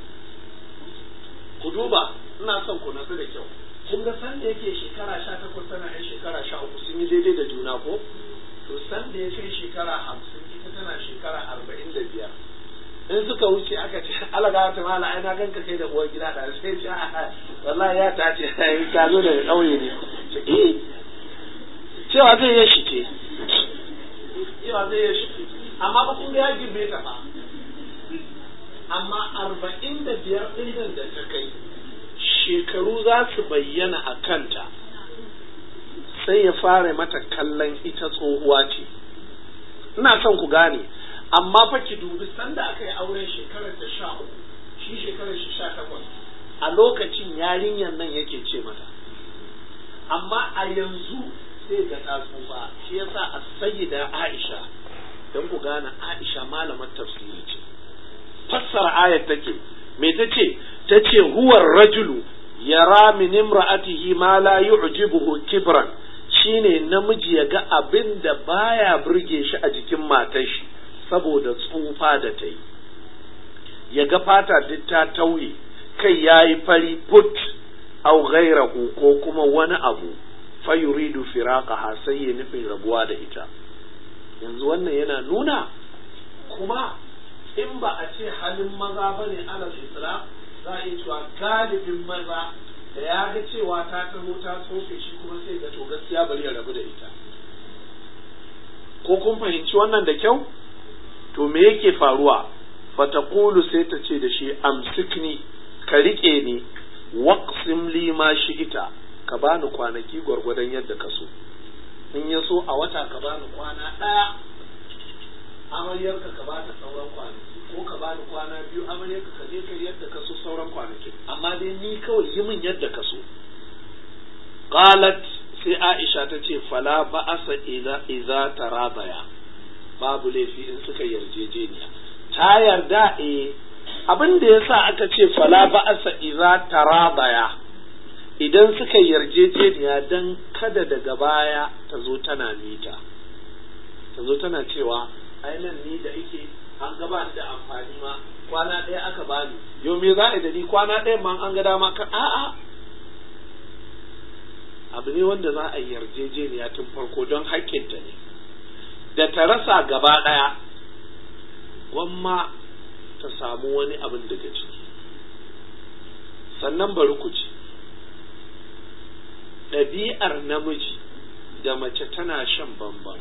ku duba ina son ku natsu da kyau kun ga san da yake shekara sha takwas tana yan shekara sha uku sun yi daidai da juna ko to san da ya kai shekara hamsin ita tana shekara arba'in da biyar in suka wuce aka ce alaga ta mala ai na ganka kai da uwar gida da sai ce wallahi ya ta ce ta zo daga ƙauye ne eh cewa zai yi shike cewa zai yi shike amma ba kun ga ya girbe ta fa amma arba'in da biyar ɗin da ta kai shekaru za su bayyana a kanta sai ya fara mata kallon ita tsohuwa ce ina son ku gane amma fa ki dubi sanda aka yi auren shekarar ta sha uku shi shekarar shi sha takwas a lokacin yarinyar nan yake ce mata amma a yanzu sai ga ta tsufa shi yasa a sayyida Aisha don ku gane Aisha malamar tafsiri ce fassara ayat take me tace tace huwa rajulu yara min imra'atihi ma la yu'jibuhu kibran shine namiji ya ga abin da baya burge shi a jikin matar shi saboda tsufa da ta yi ya ga fata duk ta tauye kai yayi fari put au ghairahu ko kuma wani abu fayuridu firaqaha sai ya nufin rabuwa da ita yanzu wannan yana nuna kuma in ba a ce halin maza bane alal islam za a iya cewa galibin maza da ya ga cewa ta taho ta tsofe shi kuma sai ga to gaskiya bari ya rabu da ita ko kun fahimci wannan da kyau to me yake faruwa fataqulu sai ta ce da shi amsikni ka rike ni waqsim li ma ita ka bani kwanaki gwargwadon yadda ka so in ya so a wata ka bani kwana ɗaya amaryarka ka bani sauran kwanaki ko ka bani kwana biyu amaryarka ka je kai yadda ka so sauran kwanaki amma dai ni kawai yi min yadda ka so qalat sai aisha ta ce fala ba'asa iza tarabaya babu laifi in suka yarjejeniya ta yarda eh abin da yasa aka ce fala ba'asa iza tarabaya idan suka yarjejeniya dan kada daga baya ta zo tana mita ta zo tana cewa ai nan ni da ike an gaba da amfani ma kwana ɗaya aka bani yau me za a da ni kwana ɗaya ma an ga dama ka a'a abu ne wanda za a yarjejeniya tun farko don haƙƙinta ne da ta rasa gaba ɗaya gwamma ta samu wani abin daga ciki sannan bari ku ci ɗabi'ar namiji da mace tana shan bambam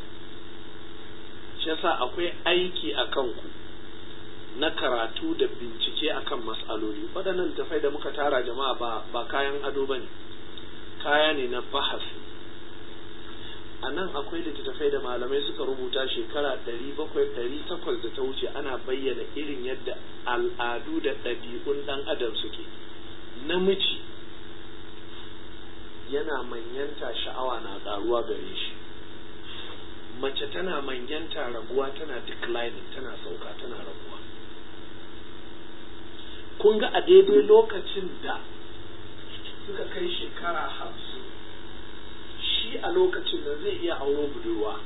shi yasa akwai aiki a kanku na karatu da bincike akan mas'aloli waɗannan tafai da muka tara jama'a ba, ba kayan ado ba ne kaya ne na bahasi a nan akwai littattafai da malamai suka rubuta shekara ɗari bakwai ɗari takwas da ta wuce ana bayyana irin yadda al'adu da ɗabi'un ɗan adam suke namiji yana manyanta sha'awa na ƙaruwa gare shi mace tana manyanta raguwa tana declining tana sauka tana raguwa kun ga a daidai lokacin da suka kai shekara hamsin shi a lokacin da zai iya auro budurwa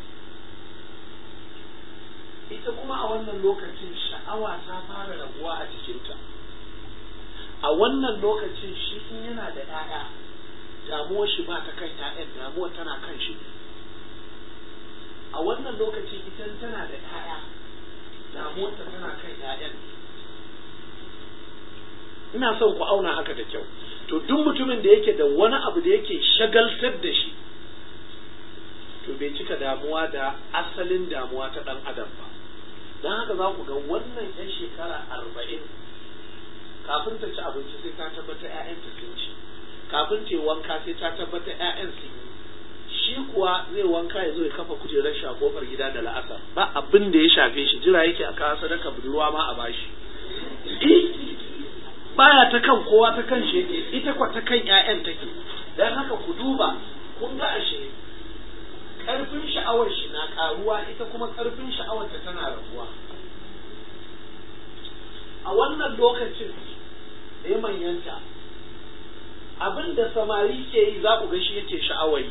ita kuma a wannan lokacin sha'awa ta fara raguwa a jikinta a wannan lokacin shi in yana da 'ya'ya damuwar shi ba ta kan 'ya'yan damuwar tana kan shi a wannan lokacin ita tana da 'ya'ya damuwar ta tana kan 'ya'yan ina son ku auna haka da kyau to duk mutumin da yake da wani abu da yake shagaltar da shi to bai cika damuwa da asalin damuwa ta ɗan adam ba don haka za ku ga wannan 'yan shekara arba'in kafin ta ci abinci sai ta tabbata 'ya'yanta sun ci kafin ta yi wanka sai ta tabbata 'ya'yan sun yi shi kuwa zai wanka ya zo ya kafa kujerar shi a kofar gida da la'asar ba abin da ya shafe shi jira yake a kawo sadaka budurwa ma a bashi baya ta kan kowa ta kan shi yake ita kwa ta kan ƴaƴan take dan haka ku duba kun ga ashe karfin sha'awar shi na karuwa ita kuma karfin sha'awar ta tana raguwa a wannan lokacin da ya manyanta abin da samari ke yi za ku ga shi yake sha'awar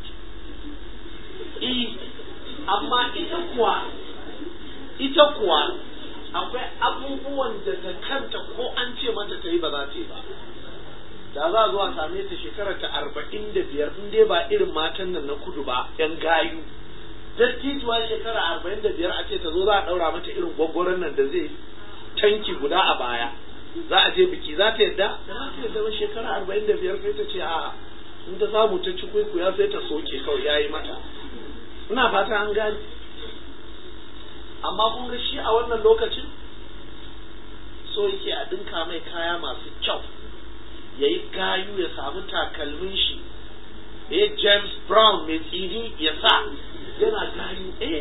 yi amma ita kuwa ita kuwa akwai abubuwan da ta kanta ko an ce mata ta yi ba za ta yi ba da za a zo a same ta shekara ta arba'in da biyar in dai ba irin matan nan na kudu ba yan gayu dattijuwa shekara arba'in da biyar a ce ta zo za a ɗaura mata irin gwaggwaron nan da zai tanki guda a baya za a je biki za ta yadda da za ta yadda ba shekara arba'in da biyar sai ta ce a in ta samu ta ci ya sai ta soke kawai ya yi mata ina fata an gane amma kun ga shi a wannan lokacin so yake a dinka mai kaya masu kyau ya yi gayu ya samu takalmin shi ya james brown mai tsini ya sa yana gayu eh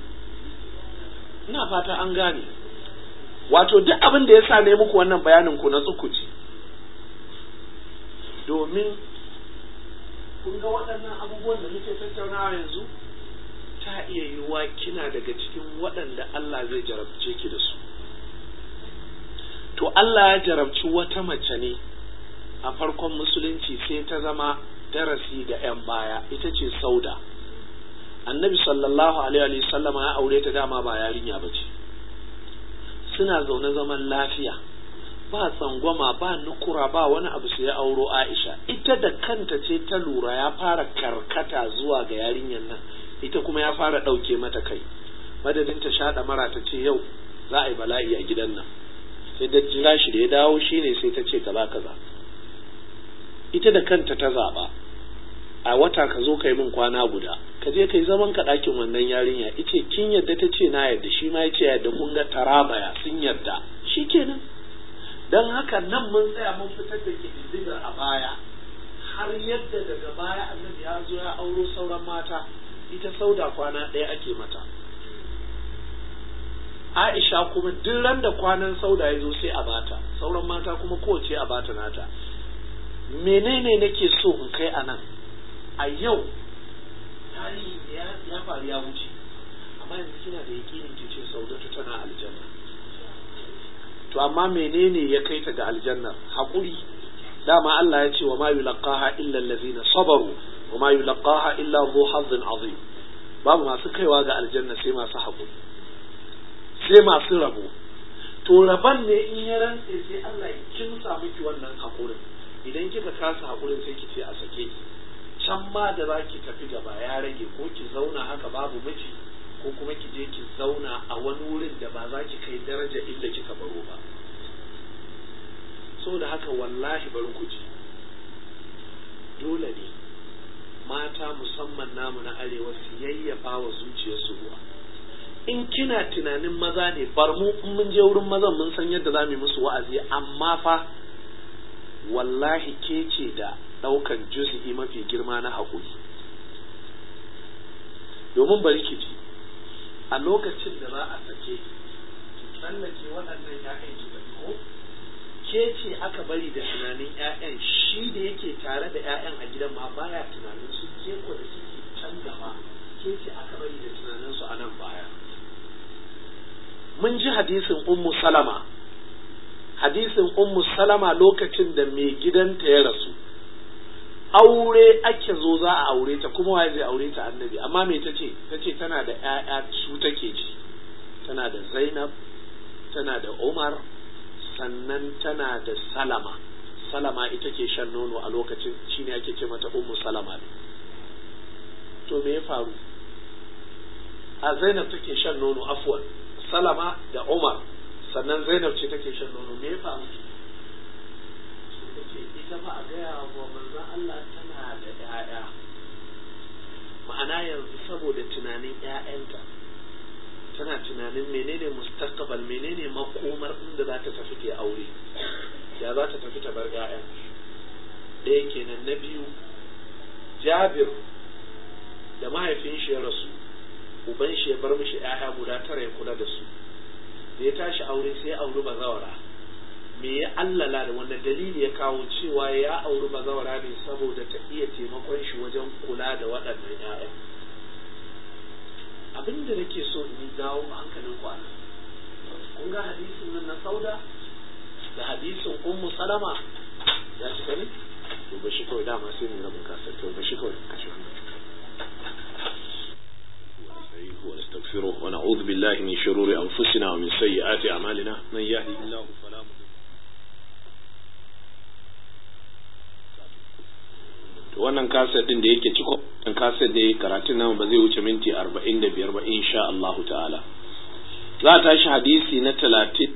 ina fata an gane wato duk abin da ya sa ne muku wannan bayanin ku na tsukuci domin kun ga waɗannan abubuwan da muke tattaunawa yanzu ta iya yiwuwa kina daga cikin waɗanda Allah zai jarabce ki da su to Allah ya jarabci wata mace ne a farkon musulunci sai ta zama darasi ga 'yan baya ita ce sauda annabi sallallahu alaihi sallama ya aure ta dama ba yarinya ba ce suna zaune zaman lafiya ba tsangwama ba nukura ba wani abu sai ya auro aisha ita da kanta ce ta lura ya fara karkata zuwa ga yarinyar nan ita kuma ya fara ɗauke mata kai madadin ta shaɗa mara ta ce yau za a yi bala'i a gidan nan sai da jira shi da ya dawo shine sai ta ce kaza kaza ita da kanta ta zaɓa a wata ka zo ka yi min kwana guda ka je ka yi zaman ka ɗakin wannan yarinya ice kin yadda ta ce na yadda shi ma ya ce yadda kun ga tarabaya sun yadda shi kenan don haka nan mun tsaya mun fitar da ƙididdigar a baya har yadda daga baya annabi ya zo ya auro sauran mata ita sauda kwana ɗaya ake mata Aisha kuma duk ran da kwanan sauda ya zo sai a bata sauran mata kuma kowace a bata nata menene nake so in kai a nan a yau tarihi ya faru ya wuce amma yanzu kina da yakinin ki ce saudatu tana aljanna to amma menene ya kai ta ga aljanna haƙuri dama Allah ya ce wa ma yulqaha illa allazina sabaru wa ma yulqaha illa dhu hazzin azim babu masu kaiwa ga aljanna sai masu haƙuri sai masu rabo to rabon ne in ya rantse sai Allah ya kimsa miki wannan haƙurin idan kika kasa haƙurin sai ki ce a sake ki can ma da za ki tafi gaba ya rage ko ki zauna haka babu miji ko kuma ki je ki zauna a wani wurin da ba za ki kai daraja inda kika baro ba da haka wallahi bari ku ji dole ne mata musamman namu na arewa su yayyafa wa zuciyarsu ruwa in kina tunanin maza ne bar mu in mun je wurin mazan mun san yadda za mu yi musu wa'azi amma fa wallahi ke ce da ɗaukan juz'i mafi girma na haƙuri domin bari ki ji a lokacin da za a sake ki tsallake waɗannan ‘ya'yan ki da ko ke ce aka bari da tunanin ‘ya'yan shi da yake tare da ‘ya'yan a gidan ma baya tunanin su ke ko da suke can gaba ke ce aka bari da tunanin su a nan baya mun ji hadisin ummu salama hadisin ummu salama lokacin da mai gidanta ya rasu aure ake zo za a aure ta kuma waye zai aure ta annabi amma me ta ce ta ce tana da ƴaƴa su take ji tana da zainab tana da umar sannan tana da salama salama ita ke shan nono a lokacin shine ake ce mata ummu salama ne to me ya faru a zainab take shan nono afwan salama da umar sannan zainab ce take shan nono me ya faru ce ita fa a gaya wa manzon Allah tana da ‘ya'ya ma'ana yanzu saboda tunanin ‘ya'yanta tana tunanin menene mustaqbal menene makomar inda za ta tafi ta aure ya za ta tafi ta bar ‘ya'yan ɗaya kenan na biyu jabir da mahaifin shi ya rasu uban shi ya bar mishi ‘ya'ya guda tara ya kula da su da ya tashi aure sai ya auri bazawara me ya allala da wanda dalili ya kawo cewa ya auri bazawara ne saboda ta iya taimakon shi wajen kula da waɗannan ‘ya'yan abin da nake so in yi dawo hankalin ku anan kun ga hadisin nan na sauda da hadisin ummu salama ya cika ne to ba shi kawai dama sai mu rabin kasar to ba shi kawai kashe ونستغفره ونعوذ بالله من شرور أنفسنا ومن سيئات أعمالنا من يهده الله فلا مضل wannan kaset din da yake ciko wannan kaset da karatun namu ba zai wuce minti arba'in da biyar ba insha Allahu ta'ala za a tashi hadisi na talatin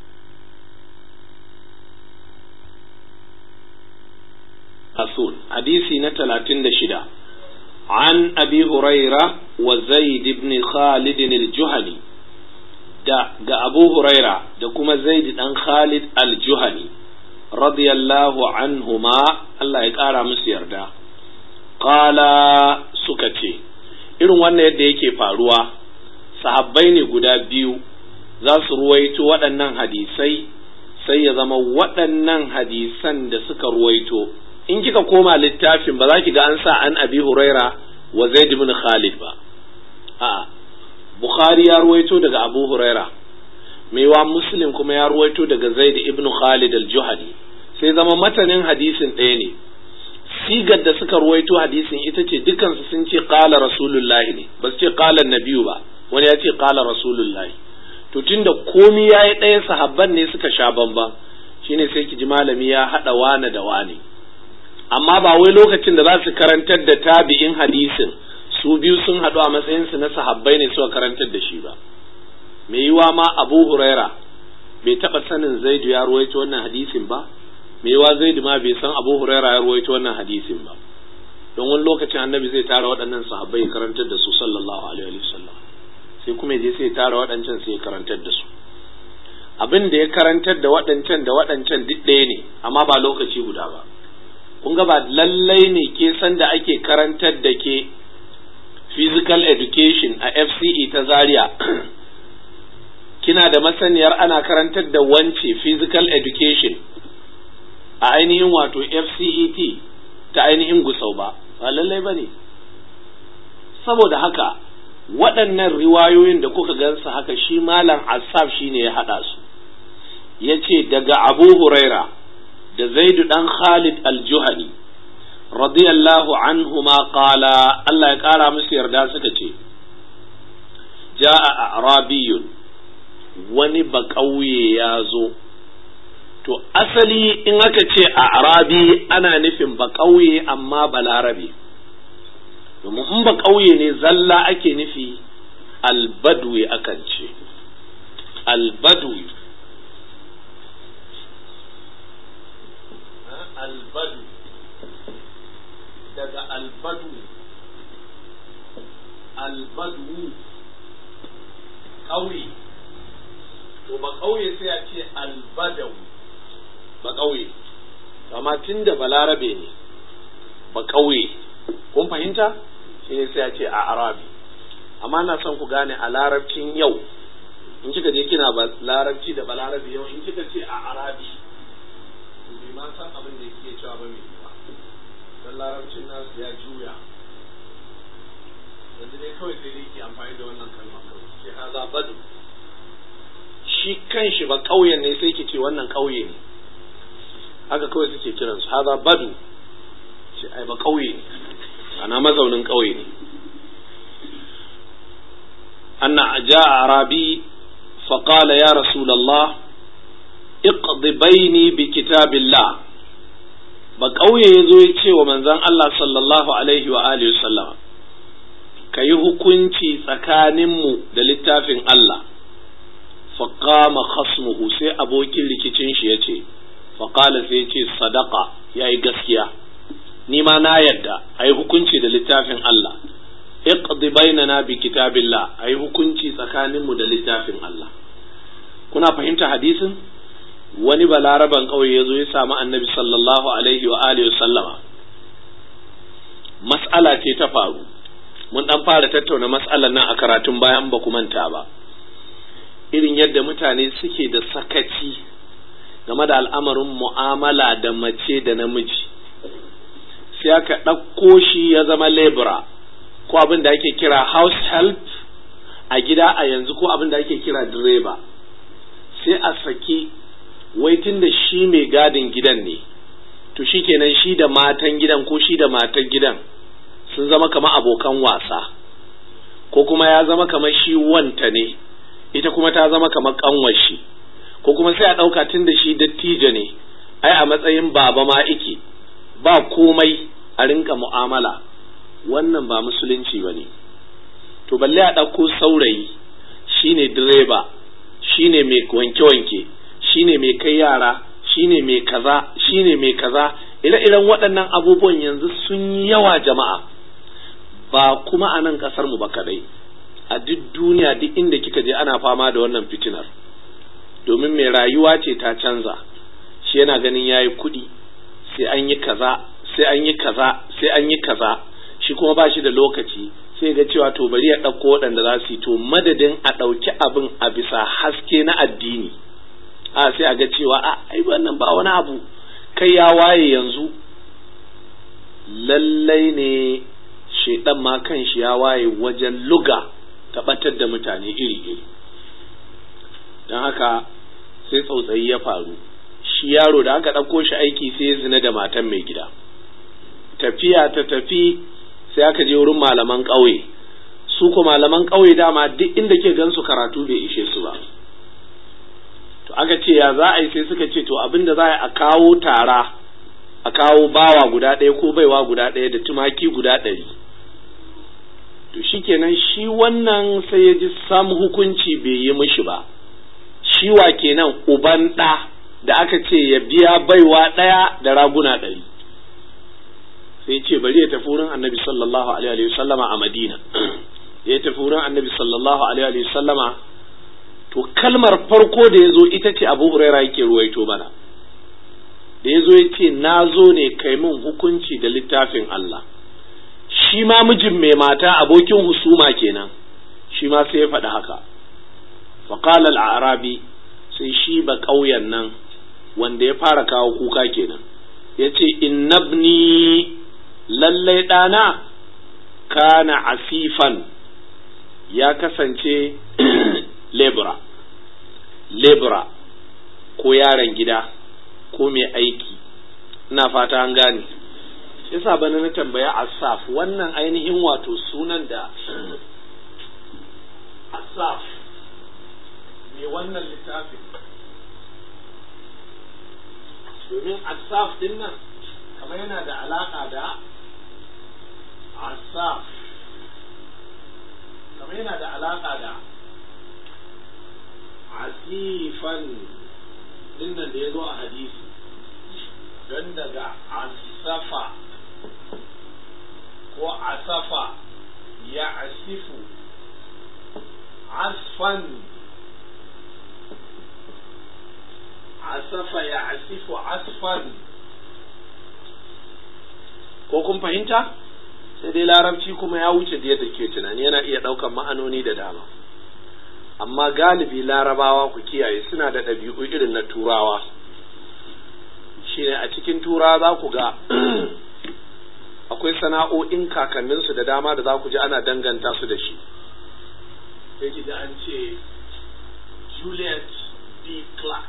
asul hadisi na talatin da shida عن أبي هريرة وزيد بن خالد الجهني دا أبو هريرة دا كما زيد بن خالد الجهني رضي الله عنهما الله يقارى مسير دا قال سكتي irin wannan yadda yake faruwa sahabbai ne guda biyu za su ruwaito waɗannan hadisai sai ya zama waɗannan hadisan da suka ruwaito in kika koma littafin ba za ki ga an sa an abi huraira wa zaid ibn khalid ba a bukhari ya ruwaito daga abu huraira maiwa muslim kuma ya ruwaito daga zaid ibn khalid al-juhani sai zama matanin hadisin ɗaya ne sigar da suka ruwaito hadisin ita ce dukansu sun ce qala rasulullahi ne ba su ce qala nabiyu ba wani ya ce qala rasulullahi to tunda komi yayi ɗaya sahabban ne suka sha bamban shine sai ki ji malami ya haɗa wane da wane amma ba wai lokacin da za su karantar da tabi'in hadisin su biyu sun haɗu a matsayinsu na sahabbai ne suka karantar da shi ba mai yiwa ma abu huraira bai taɓa sanin zaidu ya ruwaito wannan hadisin ba mai yiwa zaidu ma bai san abu huraira ya ruwaito wannan hadisin ba don wani lokacin annabi zai tara waɗannan sahabbai ya karantar da su sallallahu alaihi wa sallam sai kuma je sai tara waɗancan sai ya karantar da su abin da ya karantar da waɗancan da waɗancan duk ɗaya ne amma ba lokaci guda ba kun ga ba lallai ne ke san da ake karantar da ke physical education a FCE ta Zaria kina da masaniyar ana karantar da wance physical education a ainihin wato FCET ta ainihin gusau ba ba lallai ba ne saboda haka waɗannan riwayoyin da kuka gansu haka shi malam asaf shi ne ya haɗa su ya ce daga abu huraira da zaidu ɗan khalid al-juhani radiyallahu anhuma qala Allah ya ƙara musu yarda suka ce ja'a arabiyun wani ba ƙauye ya zo to asali in aka ce a arabi ana nufin ba ƙauye amma balarabe domin in ba ƙauye ne zalla ake nufi albadwi akan ce albadwi albadu daga albadu albadu ƙauye to ba ƙauye sai a ce albadau ba ƙauye amma tun da balarabe ne ba ƙauye kun fahimta shi ne sai a ce a arabi amma na son ku gane a larabcin yau in kika je kina ba larabci da balarabe yau in kika ce a arabi to bai ma san abin da yake cewa ba mai ba dan larabcin nasu ya juya yanzu dai kawai sai dai ke amfani da wannan kalma kawai ke haza badu shi kanshi ba ƙauyen ne sai ke ce wannan ƙauye ne haka kawai suke kiransu haza badu shi ai ba ƙauye ne ana mazaunin ƙauye ne anna ja arabi فقال يا رسول الله اقض بيني بكتاب الله ba ƙauye ya zo ya ce wa manzon Allah sallallahu alaihi wa alihi sallam ka yi hukunci tsakaninmu da littafin Allah faƙama khasmuhu sai abokin rikicin shi ya ce faƙala sai ya ce sadaka ya yi gaskiya ni ma na yadda a yi hukunci da littafin Allah iqdi bainana bi kitabillah a yi hukunci tsakaninmu da littafin Allah kuna fahimta hadisin wani balaraban ƙauye ya zo ya samu annabi sallallahu alaihi wa alihi sallama mas'ala ce ta faru mun dan fara tattauna mas'alar nan a karatun bayan ba ku manta ba irin yadda mutane suke da sakaci game da al'amarin mu'amala da mace da namiji sai aka ɗauko shi ya zama lebura ko abin da ake kira house help a gida a yanzu ko abin da ake kira direba sai a saki waitin da shi mai gadin gidan ne to shi kenan shi da matan gidan ko shi da matan gidan sun zama kamar abokan wasa ko kuma ya zama kamar shi wanta ne ita kuma ta zama kamar kanwar shi ko kuma sai a ɗauka tun da shi dattijo ne ai a matsayin baba ma ike ba komai a rinka mu'amala wannan ba musulunci ba ne to balle a ɗauko saurayi shine direba shine mai wanke-wanke shine mai kai yara shine mai kaza shine mai kaza ire-iren waɗannan abubuwan yanzu sun yi yawa jama'a ba kuma a nan ƙasar mu ba kadai a duk duniya duk inda kika je ana fama da wannan fitinar domin mai rayuwa ce ta canza shi yana ganin yayi kuɗi sai an yi kaza sai an yi kaza sai an yi kaza shi kuma ba shi da lokaci sai ga cewa to bari ya ɗauko waɗanda za su yi to madadin a ɗauki abin a bisa haske na addini a sai a ga cewa a ai wannan ba wani abu kai ya waye yanzu lallai ne shaidan ma kan shi ya waye wajen luga taɓatar da mutane iri-iri don haka sai tsautsayi ya faru shi yaro da aka ɗauko shi aiki sai ya zina da matan mai gida tafiya ta tafi sai aka je wurin malaman ƙauye su ko malaman ƙauye dama duk inda ke gansu karatu bai ishe su ba to aka ce ya za a yi sai suka ce to abin da za a kawo tara a kawo bawa guda ɗaya ko baiwa guda ɗaya da tumaki guda ɗari to shikenan shi wannan sai ya ji sam hukunci bai yi mishi ba shi wa kenan uban ɗa da aka ce ya biya baiwa ɗaya da raguna ɗari sai ce bari ya tafi wurin annabi sallallahu alaihi wa sallama a madina ya tafi wurin annabi sallallahu alaihi wa sallama to kalmar farko da ya zo ita ce abu huraira yake ruwaito bana da ya zo ya ce na zo ne kai min hukunci da littafin Allah shi ma mijin mai mata abokin husuma kenan shi ma sai ya faɗi haka faƙala al'arabi sai shi ba ƙauyen nan wanda ya fara kawo kuka kenan ya ce innabni lallai ɗana kana asifan ya kasance lebura lebura ko yaron gida ko mai aiki ina fata an gane yasa bana na tambaya asaf wannan ainihin wato sunan da asaf mai wannan littafin domin asaf din nan kamar yana da alaka da asaf kamar yana da alaka da asifan dinnan da ya zo a hadisi don daga asafa ko asafa ya asifu asfan asafa ya asifu asfan ko kun fahimta sai dai larabci kuma ya wuce da yadda ke tunani yana iya ɗaukan ma'anoni da dama amma galibi larabawa ku kiyaye suna da ɗabi'u irin na turawa shine a cikin tura za ku ga akwai sana'o'in kakanninsu da dama da za ku ji ana danganta su da shi sai ki da an ce Juliet B. Clark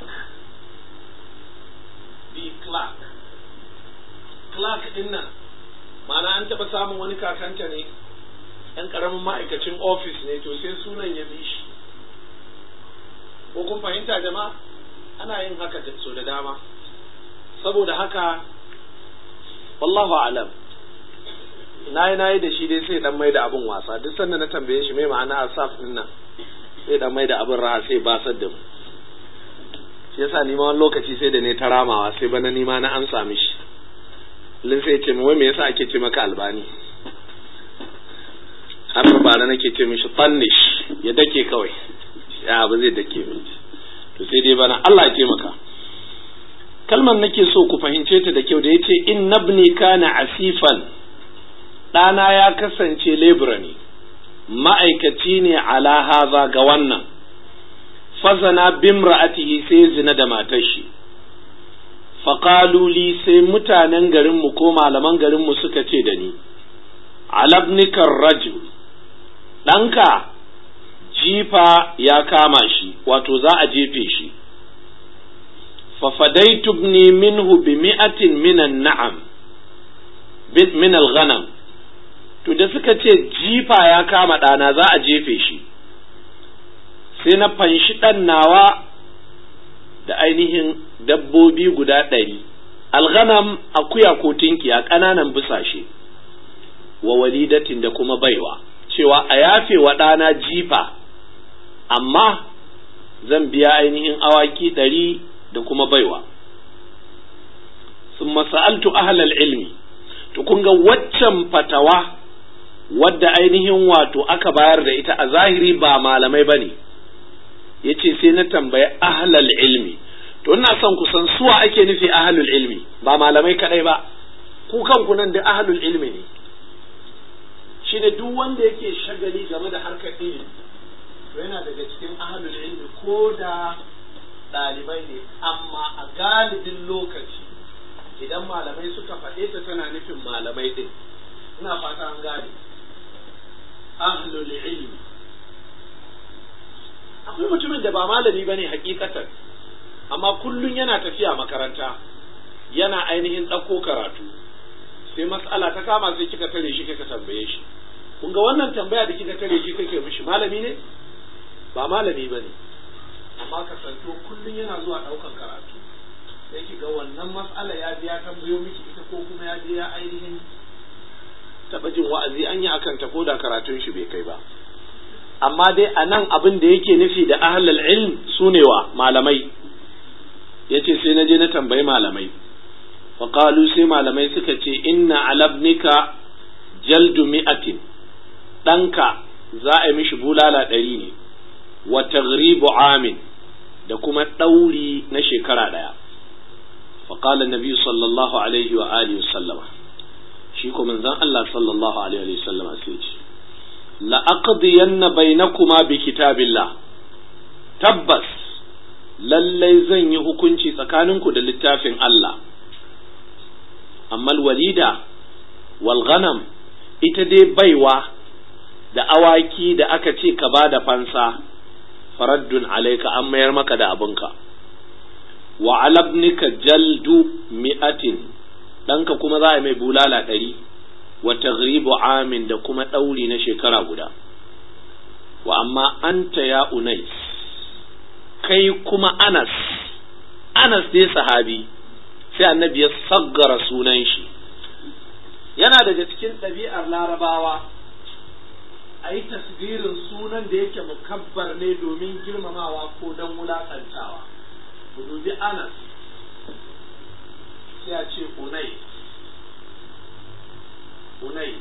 B. Clark Clark din nan ma'ana an taɓa samun wani kakanta ne ɗan ƙaramin ma'aikacin ofis ne to sai sunan ya bi shi ko kun fahimta jama'a ana yin haka so da dama saboda haka wallahu alam nayi nayi da shi dai sai dan mai da abin wasa duk sanda na tambaye shi mai ma'ana asaf din nan sai dan mai da abin raha sai basar da mu shi yasa ni ma wani lokaci sai da ne ta ramawa sai bana ni ma na amsa mishi lin sai ce wai me yasa ake ce maka albani har bara nake ce mishi tannish ya dake kawai ya ba zai dake min to sai dai bana Allah ya taimaka kalmar nake so ku fahimce ta da kyau da yace in nabni kana asifan ɗana ya kasance lebura ne ma'aikaci ne ala haza ga wannan fazana bimra'atihi sai zina da matar shi faƙaluli sai mutanen garinmu ko malaman garinmu suka ce da ni alabnikar rajul ɗanka jifa ya kama shi wato za a jefe shi fafadaitu ibni minhu bi mi'atin minan na'am min al-ghanam to da suka ce jifa ya kama ɗana za a jefe shi sai na fanshi ɗan nawa da ainihin dabbobi guda ɗari alghanam akuya ko tinkiya ƙananan busashe wa walidatin da kuma baiwa cewa a yafe wa ɗana jifa amma zan biya ainihin awaki ɗari da kuma baiwa sun masa'altu ahlal ilmi to kun ga waccan fatawa wadda ainihin wato aka bayar da ita a zahiri ba malamai ba ne ya ce sai na tambayi ahlal ilmi to ina son ku san suwa ake nufi ahlul ilmi ba malamai kadai ba ku kanku nan da ahlul ilmi ne shine duk wanda yake shagali game da harkar ilimi to yana daga cikin ahlul ilmi ko da ɗalibai ne amma a galibin lokaci idan malamai suka faɗe ta tana nufin malamai ɗin ina fata an gane ahlul ilmi akwai mutumin da ba malami ba ne hakikatan amma kullum yana tafiya makaranta yana ainihin ɗauko karatu sai matsala ta kama sai kika tare shi kika tambaye shi kun ga wannan tambaya da kika tare shi kake mishi malami ne ba malami ba ne amma kasanto kullum yana zuwa ɗaukan karatu sai ki ga wannan matsala ya biya tambayo miki ita ko kuma ya biya ainihin taɓa jin wa'azi an yi akan ta ko da karatun shi bai kai ba amma dai a nan abin da yake nufi da ahlul ilm su ne wa malamai ya ce sai na je na tambayi malamai faƙalu sai malamai suka ce inna alabnika jaldu mi'atin ɗanka za a yi mishi bulala ɗari ne wa taghribu amin da kuma ɗauri na shekara ɗaya faƙalar nabi sallallahu alaihi wa alihi sallama shi ko manzon Allah sallallahu alaihi wa sallama sai ce la'aqdiyanna bainakuma bi kitabillah tabbas lallai zan yi hukunci tsakaninku da littafin Allah amma walida wal ghanam ita dai baiwa da awaki da aka ce ka ba da fansa faraddun alaika an mayar maka da abinka wa alabnika jaldu mi'atin ɗanka kuma za a mai bulala ɗari wa taghribu amin da kuma ɗauri na shekara guda wa amma anta ya unais kai kuma anas anas dai sahabi sai annabi ya saggara sunan shi yana daga cikin ɗabi'ar larabawa a yi tasbirin sunan da yake mukabbar ne domin girmamawa ko don wulaƙantawa ku dubi anas sai a ce unai unai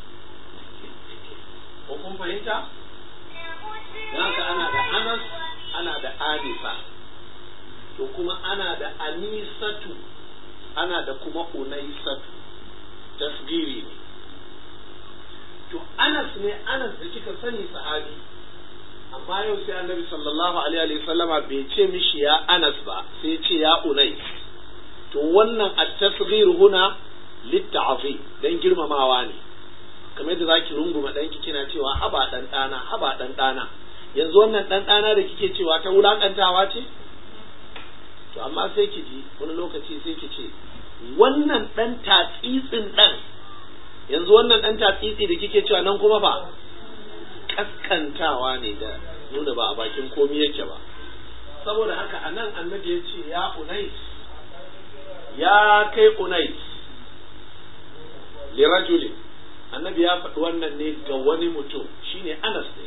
ko kun fahimta haka ana da anas ana da anisa to kuma ana da anisatu ana da kuma unaisatu tasgiri ne to anas ne anas da kika sani sahabi amma yau sai annabi sallallahu alaihi wa sallama bai ce mishi ya anas ba sai ce ya unais to wannan at-tasghir huna litta'zim dan girmamawa ne kamar yadda zaki runguma danki kina cewa haba dan dana haba dan dana yanzu wannan dan dana da kike cewa ta wulakantawa ce to amma sai ki ji wani lokaci sai ki ce wannan dan tatsitsin dan yanzu wannan dan tatsitsi da kike cewa nan kuma fa kaskantawa ne da nuna ba a bakin komi yake ba saboda haka anan annabi ya ce ya unais ya kai unais lirajulin annabi ya faɗi wannan ne ga wani mutum shine anas ne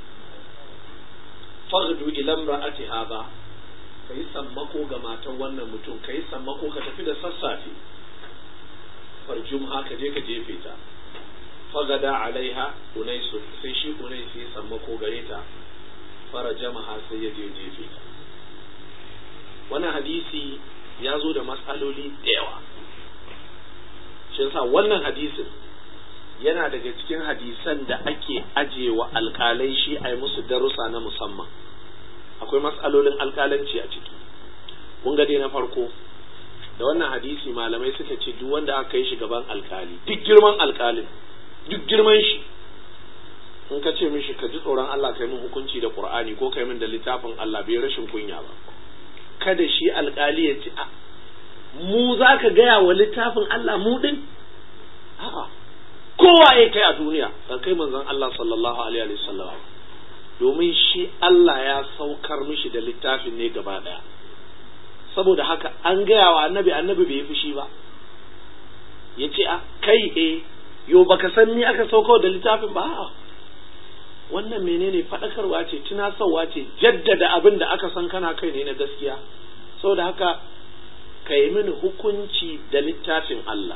faghdu ila imra'ati hadha kai sammako ga matan wannan mutum kai sammako ka tafi da sassafe farjum haka je ka jefe ta fagada alaiha unaisu sai shi unais ya sammako gare ta fara jama'a sai ya je jefe ta wannan hadisi ya zo da matsaloli da yawa shi yasa wannan hadisin yana daga cikin hadisan da ake ajewa alkalai shi a yi musu darussa na musamman akwai matsalolin alkalanci a ciki kun ga dai na farko da wannan hadisi malamai suka ce duk wanda aka yi shi gaban alkali duk girman alkalin duk girman shi in ka ce mishi ka ji tsoron Allah kai min hukunci da Qur'ani ko kai min da littafin Allah bai rashin kunya ba kada shi alkali ya ce a mu za ka gaya wa littafin Allah mu din a'a kowa ya kai a duniya ka kai manzon Allah sallallahu alaihi wa sallam domin shi Allah ya saukar mishi da littafin ne gaba daya saboda haka an gaya wa annabi annabi bai yi fushi ba ya ce a kai e yo baka san ni aka saukar da littafin ba a'a wannan menene faɗakarwa ce tunasarwa ce jaddada abin da aka san kana kai ne na gaskiya saboda haka ka yi mini hukunci da littafin Allah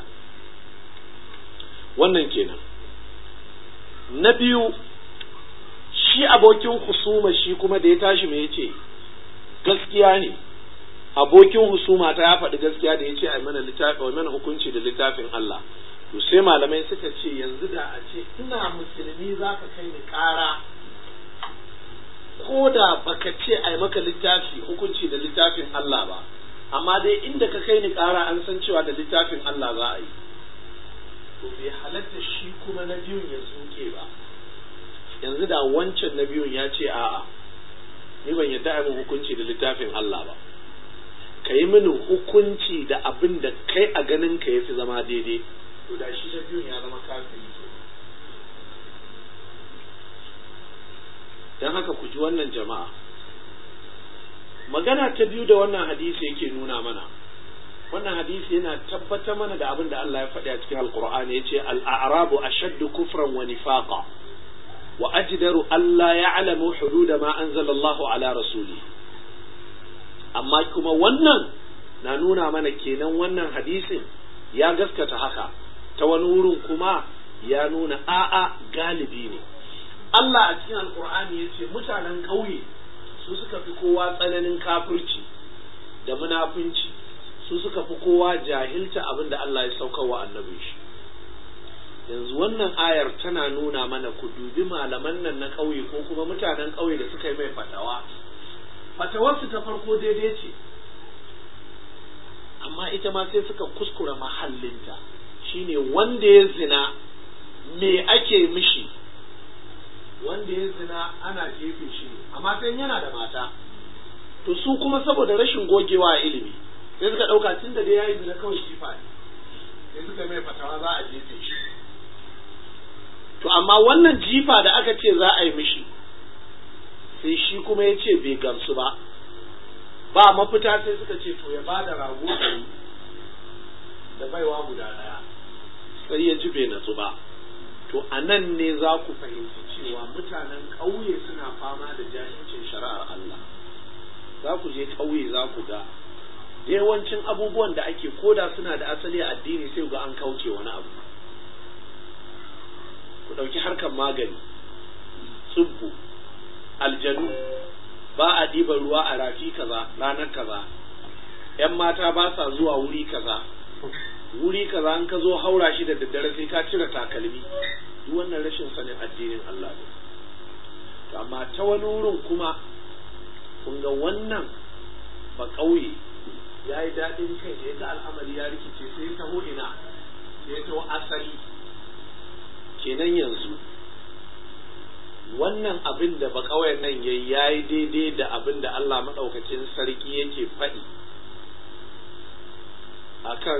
wannan kenan na biyu shi abokin husuma shi kuma da ya tashi mai yace gaskiya ne abokin husuma ta ya faɗi gaskiya da ya ce a mana littafi mana hukunci da littafin Allah to sai malamai suka ce yanzu da a ce ina musulmi za ka kai ni ƙara ko da baka ce a maka littafi hukunci da littafin Allah ba amma dai inda ka kai ni ƙara an san cewa da littafin Allah za a yi to bai halatta shi kuma na biyun ya zuke ba yanzu da wancan na biyun ya ce a'a ni ban yadda a min hukunci da littafin Allah ba ka yi mini hukunci da abin da kai a ganin ka yafi zama daidai to da shi na biyun ya zama kafiri ke don haka ku ji wannan jama'a magana ta biyu da wannan hadisi yake nuna mana wannan hadisi yana tabbatar mana da abin da Allah ya faɗi a cikin alkur'ani ya ce al'arabu ashaddu kufran wa nifaqa wa ajdaru alla ya'lamu hududa ma anzalallahu ala rasuli amma kuma wannan na nuna mana kenan wannan hadisin ya gaskata haka ta wani wurin kuma ya nuna a'a galibi ne Allah a cikin alkur'ani ya ce mutanen ƙauye su suka fi kowa tsananin kafirci da munafunci su suka fi kowa jahilta abin da Allah ya saukar wa annabin shi yanzu wannan ayar tana nuna mana ku dubi malaman nan na ƙauye ko kuma mutanen ƙauye da suka yi mai fatawa fatawarsu ta farko daidai ce amma ita ma sai suka kuskura mahallinta shine wanda ya zina me ake mishi wanda ya zina ana jefe shi ne amma sai yana da mata to su kuma saboda rashin gogewa a ilimi sai suka ɗauka tun da dai ya yi zina kawai jifa ne sai suka mai fatawa za a jefe shi to amma wannan jifa da aka ce za a yi mishi sai shi kuma ya ce bai gamsu ba ba mafita sai suka ce to ya ba da rago ɗari da baiwa guda ɗaya sai ya ji bai natsu ba to a nan ne za ku fahimci cewa mutanen ƙauye suna fama da jahilcin shari'ar Allah za ku je ƙauye za ku ga yawancin abubuwan da ake koda suna da asali a addini sai ga an kauce wani abu ku ɗauki harkar magani tsubbu aljanu ba a ɗiban ruwa a rafi kaza ranar kaza ‘yan mata ba sa zuwa wuri kaza wuri kaza an ka zo haura shi da daddare sai ka cire takalmi duk wannan rashin sanin addinin Allah ne to amma ta wani wurin kuma kun ga wannan ba ƙauye ya yi daɗin kai da ya ga al'amari ya rikice sai ya taho ina sai ya taho asali kenan yanzu wannan abin da ba ƙauyen nan ya yi daidai da abin da Allah maɗaukacin sarki yake faɗi akan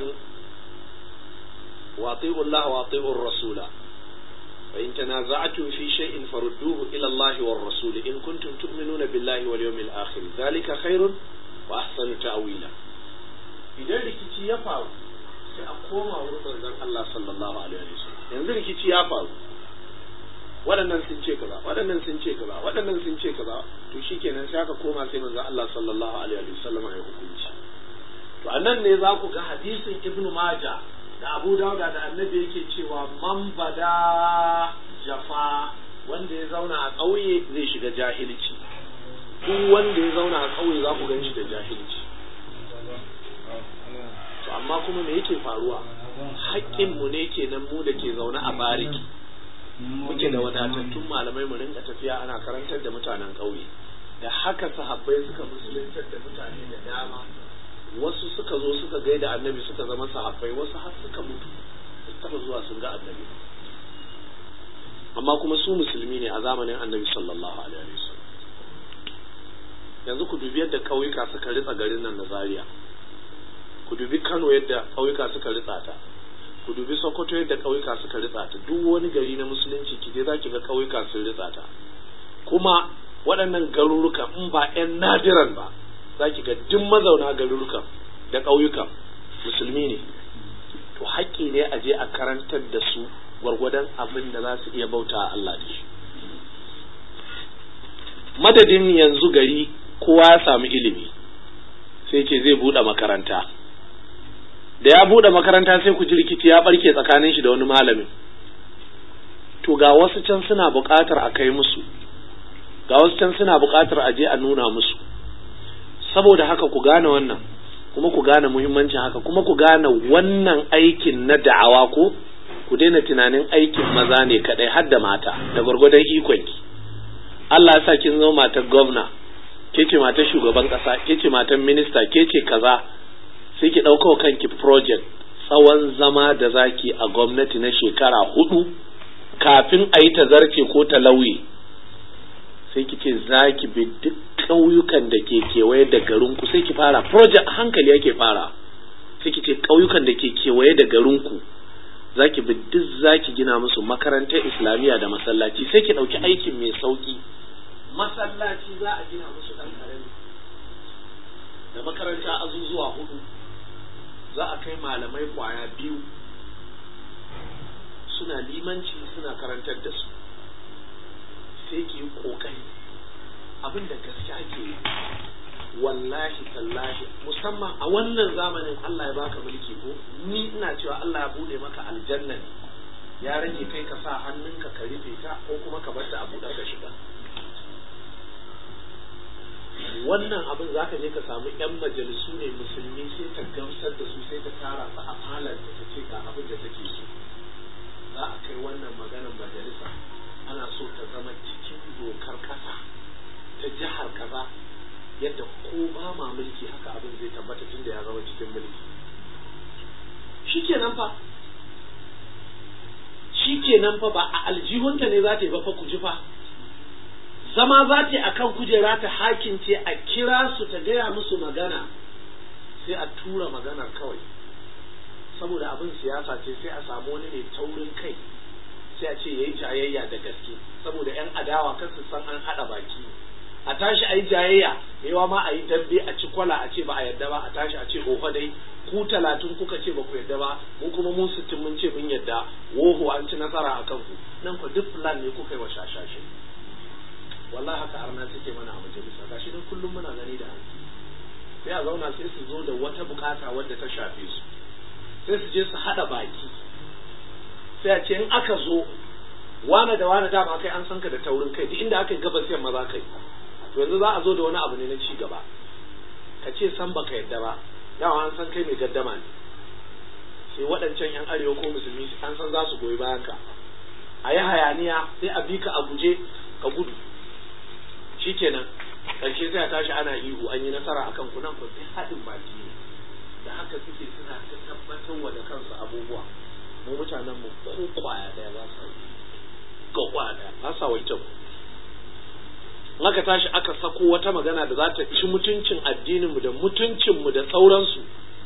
واطيعوا الله واطيعوا الرسول فإن تنازعتم في شيء فردوه إلى الله والرسول إن كنتم تؤمنون بالله واليوم الآخر ذلك خير وأحسن تأويلا idan rikici ya faru sai a koma wurin manzon Allah sallallahu alaihi wasallam yanzu rikici ya faru waɗannan sun ce kaza waɗannan sun ce kaza waɗannan sun ce kaza to shikenan sai aka koma sai manzon Allah sallallahu alaihi wasallam ya hukunci to anan ne za ku ga hadisin Ibn Majah da Abu Dawuda da Annabi yake cewa man bada jafa wanda ya zauna a ƙauye zai shiga jahilci duk wanda ya zauna a ƙauye za ku gan shi da jahilci to amma kuma me yake faruwa haƙƙinmu ne kenan mu da ke zaune a bariki muke da wadatattun malamai mu rinka tafiya ana karantar da mutanen ƙauye da haka sahabbai suka musuluntar da mutane da dama wasu suka zo suka gaida annabi suka zama sahabbai wasu har suka mutu taba zuwa sun ga annabi amma kuma su musulmi ne a zamanin annabi sallallahu alaihi wasallam yanzu ku dubi yadda ƙauyuka suka ritsa garin nan na Zaria ku dubi Kano yadda ƙauyuka suka ritsa ta ku dubi Sokoto yadda ƙauyuka suka ritsa ta duk wani gari na musulunci ki je zaki ga ƙauyuka sun ritsa ta kuma waɗannan garuruka in ba 'yan nadiran ba za ki ga duk mazauna garurukan da ƙauyukan musulmi ne to haƙƙi ne a je a karantar da su gwargwadon abin da za su iya bauta a Allah da shi madadin yanzu gari kowa ya samu ilimi sai ce zai buɗe makaranta da ya buɗe makaranta sai ku ji rikici ya ɓarke tsakanin shi da wani malamin to ga wasu can suna buƙatar a kai musu ga wasu can suna buƙatar a je a nuna musu saboda haka ku gane wannan kuma ku gane muhimmancin haka kuma ku gane wannan aikin na da'awa ko ku daina tunanin aikin maza ne kadai har da mata da gwargwadon ikonki Allah ya sa kin zama matar gwamna ke ce matar shugaban kasa ke ce matar minista ke ce kaza sai ki ɗauka kanki project tsawon zama da zaki a gwamnati na shekara hudu kafin a yi tazarce ko ta lauye sai ki ce za ki bi duk ƙauyukan da ke kewaye da garinku sai ki fara project hankali yake fara sai ki ce ƙauyukan da ke kewaye da garinku za ki bi duk za ki gina musu makarantar islamiyya da masallaci sai ki ɗauki aikin mai sauƙi masallaci za a gina musu ɗan ƙarami da makaranta azuzuwa hudu za a kai malamai kwaya biyu suna limanci suna karantar da su sai ki yi ƙoƙari abin da gaskiya ke yi wallahi tallahi musamman a wannan zamanin Allah ya baka mulki ko ni ina cewa Allah ya bude maka aljanna ya rage kai ka sa hannunka ka rufe ta ko kuma ka bar ta a buɗe ka shiga wannan abin za ka je ka samu yan majalisu ne musulmi sai ta gamsar da su sai ta tara su a halar da ta ce ga abin da take so za a kai wannan maganar majalisa ana so ta zama cikin dokar kasa ta jihar kaza yadda ko ba ma mulki haka abin zai tabbata tunda ya zama cikin mulki shikenan fa shi kenan fa ba a aljihunta ne za ta yi ba fa ku ji fa zama za ta yi a kan kujera ta hakince a kira su ta gaya musu magana sai a tura maganar kawai saboda abin siyasa ce sai a samu wani mai taurin kai sai a ce ya yi jayayya da gaske saboda 'yan adawa kan su san an haɗa baki a tashi a yi jayayya yawa ma a yi dambe a ci kwala a ce ba a yadda ba a tashi a ce ofa dai ku talatin kuka ce ba ku yadda ba mu kuma mu sittin mun ce mun yadda woho an ci nasara a kanku nan ku duk plan ne kuka yi wa shashashe wallahi haka arna suke mana a majalisa gashi dan kullum muna gani da hannu sai a zauna sai su zo da wata bukata wadda ta shafe su sai su je su haɗa baki sai a ce in aka zo wane da wane dama kai an san ka da taurin kai duk inda aka yi gabas yamma za ka yi to yanzu za a zo da wani abu ne na ci gaba ka ce san baka yadda ba dama an san kai mai gaddama ne sai waɗancan yan arewa ko musulmi an san za su goyi bayan ka a yi hayaniya sai a bi ka a guje ka gudu shikenan ƙarshe sai a tashi ana ihu an yi nasara akan ku nan ku sai haɗin baki ne da haka suke suna ta tabbatar wa da kansu abubuwa mu mutanen mu ko kwaya daya ba sa ga kwaya daya ba sa wancan aka tashi aka sako wata magana da za ta ci mutuncin addininmu da mutuncinmu da sauransu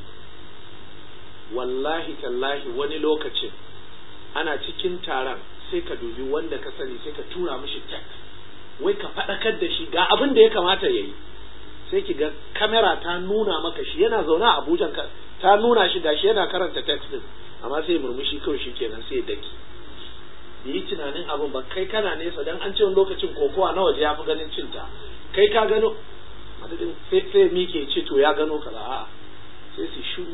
wallahi tallahi wani lokacin ana cikin taron sai ka dubi wanda ka sani sai ka tura mishi text wai ka faɗakar da shi ga abin da ya kamata ya yi sai ki ga kamera ta nuna maka shi yana zaune a abuja ta nuna shi gashi yana karanta text din amma sai murmushi kawai shi kenan sai daki yi tunanin abin ba kai kana nesa dan an ce lokacin kokowa na waje ya fi ganin cinta kai ka gano madadin sai mike ce to ya gano kaza a'a sai su shiru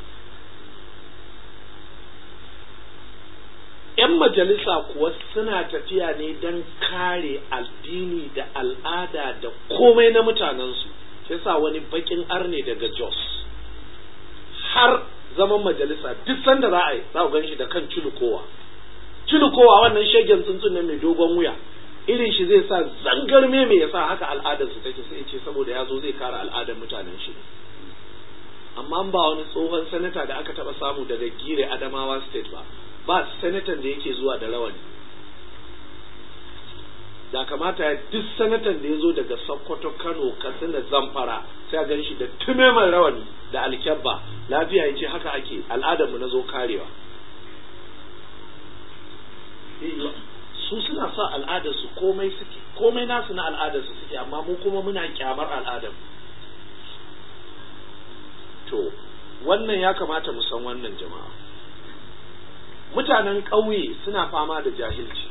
yan majalisa kuwa suna tafiya ne don kare addini da al'ada da komai na mutanensu sai sa wani bakin arne daga jos har zaman majalisa duk sanda za a yi za ku gan shi da kan culukowa culukowa wannan shegen tsuntsun ne mai dogon wuya irin shi zai sa zangarme mai yasa haka al'adar su take sai ce saboda ya zo zai kare al'adar mutanen shi amma ba wani tsohon sanata da aka taba samu daga gire adamawa state ba ba sanatan da yake zuwa da rawani da kamata ya duk sanatan da ya zo daga sokoto kano katsina zamfara sai a gan shi da tumeman rawani da alkyabba lafiya ya ce haka ake al'adarmu na zo karewa su suna sa al'adarsu komai suke komai nasu na al'adarsu suke amma mu kuma muna kyamar al'adar to wannan ya kamata mu san wannan jama'a mutanen ƙauye suna fama da jahilci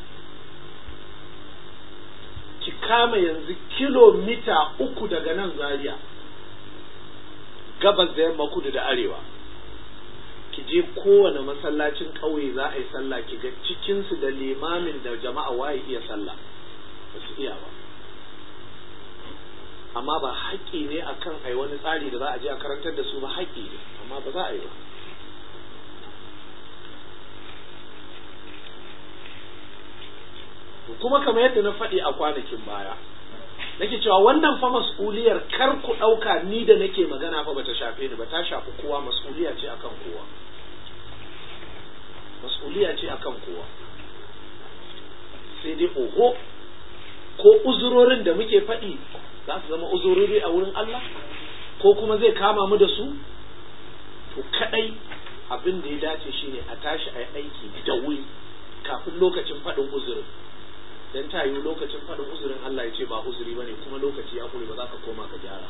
ki kama yanzu kilomita uku daga nan zaria gabas da yamma kudu da arewa ki je kowane masallacin ƙauye za a yi sallah ki ga cikinsu da limamin da jama'a waye iya sallah ba su iya ba amma ba haƙƙi ne akan ai wani tsari da za a je a karantar da su ba haƙƙi ne amma ba za a yi ba kuma kamar yadda na faɗi a kwanakin baya nake cewa wannan fa mas'uliyar kar ku ɗauka ni da nake magana fa bata shafe ni ba ta shafi kowa mas'uliya ce akan kowa mas'uliya ce akan kowa sai dai oho ko uzurorin da muke faɗi za su zama uzurori a wurin Allah ko kuma zai kama mu da su to kadai abin da ya dace shine a tashi a yi aiki da wuri kafin lokacin faɗin uzurin dan ta yi lokacin faɗin uzurin Allah ya ce ba uzuri bane kuma lokaci ya kure ba za ka koma ka gyara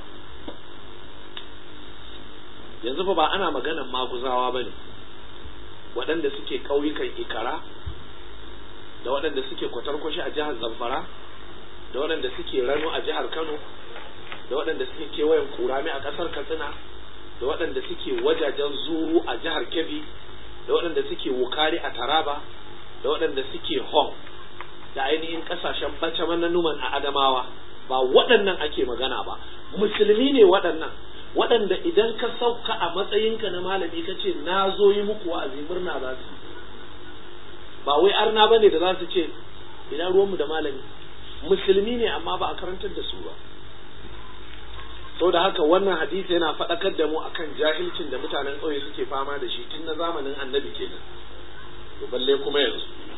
yanzu fa ba ana maganan maguzawa bane waɗanda suke ƙauyukan ikara da waɗanda suke kwatarkwashi a jihar zamfara da waɗanda suke rano a jihar kano da waɗanda suke kewayen kurami a ƙasar katsina da waɗanda suke wajajen zuru a jihar kebbi da waɗanda suke wukari a taraba da waɗanda suke hong da ainihin kasashen bace numan a adamawa ba waɗannan ake magana ba musulmi ne waɗannan waɗanda idan ka sauka a matsayinka na malami ka ce na zo yi muku wa'azi murna za su ba wai arna ba ne da za su ce ina ruwanmu da malami musulmi ne amma ba a karantar da su ba sau da haka wannan hadisi yana faɗakar da mu akan jahilcin da mutanen ƙauye suke fama da shi tun na zamanin annabi kenan to balle kuma yanzu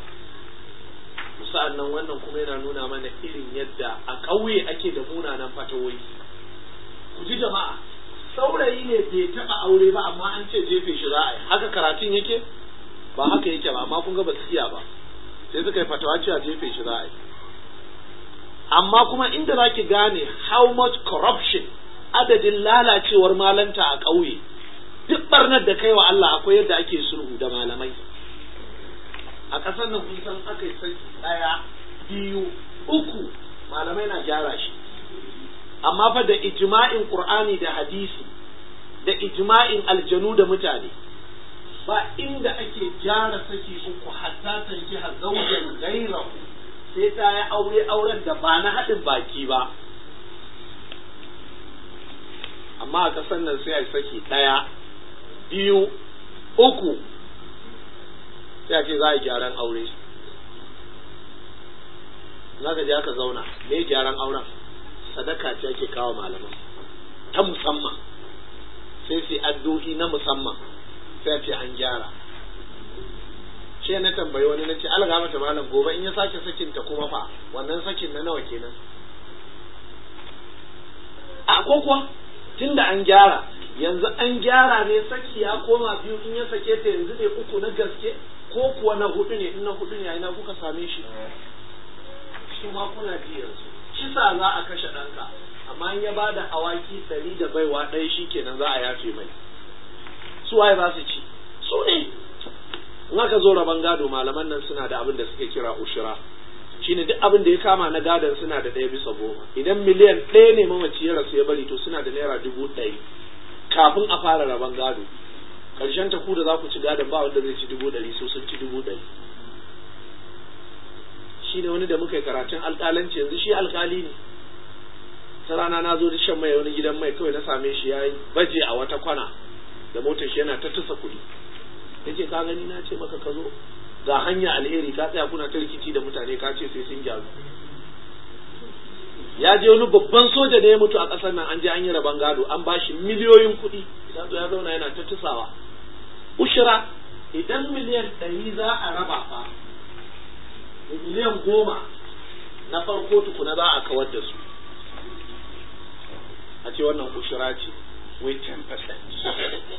sa'an nan wannan kuma yana nuna mana irin yadda a ƙauye ake da munanan fatawoyi ku ji jama'a saurayi ne bai taɓa aure ba amma an ce jefe shi za a yi haka karatun yake ba haka yake ba amma kun ga ba su iya ba sai suka yi fatawa cewa jefe shi za a yi amma kuma inda za ki gane how much corruption adadin lalacewar malanta a ƙauye duk barnar da kai wa Allah akwai yadda ake sulhu da malamai a ƙasar nan kun san aka yi saki ɗaya biyu uku malamai na gyara shi amma fa da ijma'in qur'ani da hadisi da ijma'in aljanu da mutane ba inda ake gyara saki uku hatta tanki hazaujan gairahu sai ta yi aure auren da ba na haɗin baki ba amma a ƙasar nan sai a saki ɗaya biyu uku sai a ce za a yi gyaran aure za ka je aka zauna me gyaran auren sadaka ce ake kawo malaman ta musamman sai su addu'i na musamman sai a ce an gyara ce na tambayi wani na ce alga mata malam gobe in ya sake sakin ta kuma fa wannan sakin na nawa kenan a ko kuwa tunda an gyara yanzu an gyara ne saki ya koma biyu in ya sake ta yanzu ne uku na gaske ko kuwa na hudu ne in na hudu ne ina kuka same shi shi ma kuna ji yanzu kisa za a kashe ɗanka amma in ya bada awaki ɗari da baiwa ɗaya shi kenan za a yafe mai su waye za su ci su ne in aka zo rabon gado malaman nan suna da abin da suke kira ushira shine duk abin da ya kama na gadon suna da ɗaya bisa goma idan miliyan ɗaya ne mamaci ya rasu ya bari to suna da naira dubu ɗari kafin a fara rabon gado ƙarshen ta ku da za ku ci gadon ba wanda zai ci dubu ɗari so sun ci dubu ɗari shi ne wani da muka yi karatun alƙalanci yanzu shi alƙali ne ta rana na zo da shan mai wani gidan mai kawai na same shi ya yi baje a wata kwana da motar shi yana ta tusa kuɗi ya ce ka gani na ce maka ka zo ga hanya alheri ka tsaya kuna ta rikici da mutane ka ce sai sun gyaru ya je wani babban soja da ya mutu a ƙasar nan an je an yi rabon gado an ba shi miliyoyin kuɗi ya zo ya zauna yana ta tusawa ushira idan miliyan ɗari za a raba fa miliyan goma na farko tukuna za a kawar da su a ce wannan ushira ce wai 10%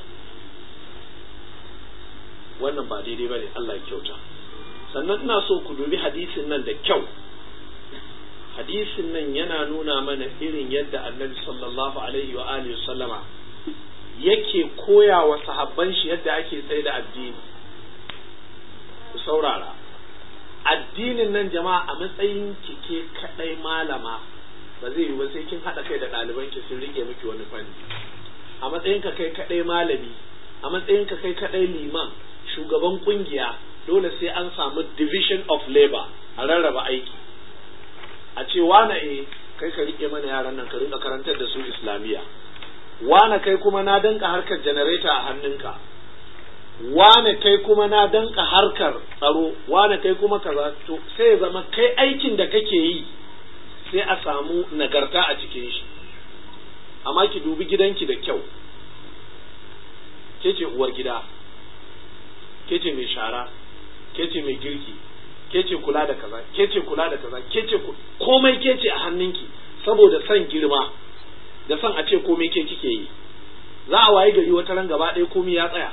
wannan ba daidai ba ne Allah ya kyauta sannan ina so ku dubi hadisin nan da kyau hadisin nan yana nuna mana irin yadda annabi sallallahu alaihi wa alihi sallama yake koya wa sahabban shi yadda ake tsaye da addini ku saurara addinin nan jama'a a matsayin ki ke kadai malama ba zai yi ba sai kin haɗa kai da ɗaliban ki sun rike miki wani fanni a matsayin ka kai kadai malami a matsayin ka kai kadai liman shugaban kungiya dole sai an samu division of labor a rarraba aiki a ce wane e kai ka rike mana yaran nan ka rinka karantar da su islamiyya wane kai kuma na danka harkar janareta a hannunka wane kai kuma na danka harkar tsaro wane kai kuma kaza to sai ya zama kai aikin da kake yi sai a samu nagarta a cikin shi amma ki dubi gidanki da kyau ke ce uwar gida ke ce mai shara ke ce mai girki ke ce kula da kaza ke ce kula da kaza ke ce komai ke ce a hannunki saboda son girma da son a ce komai ke kike yi za a waye gari wata ran gaba ɗaya komai ya tsaya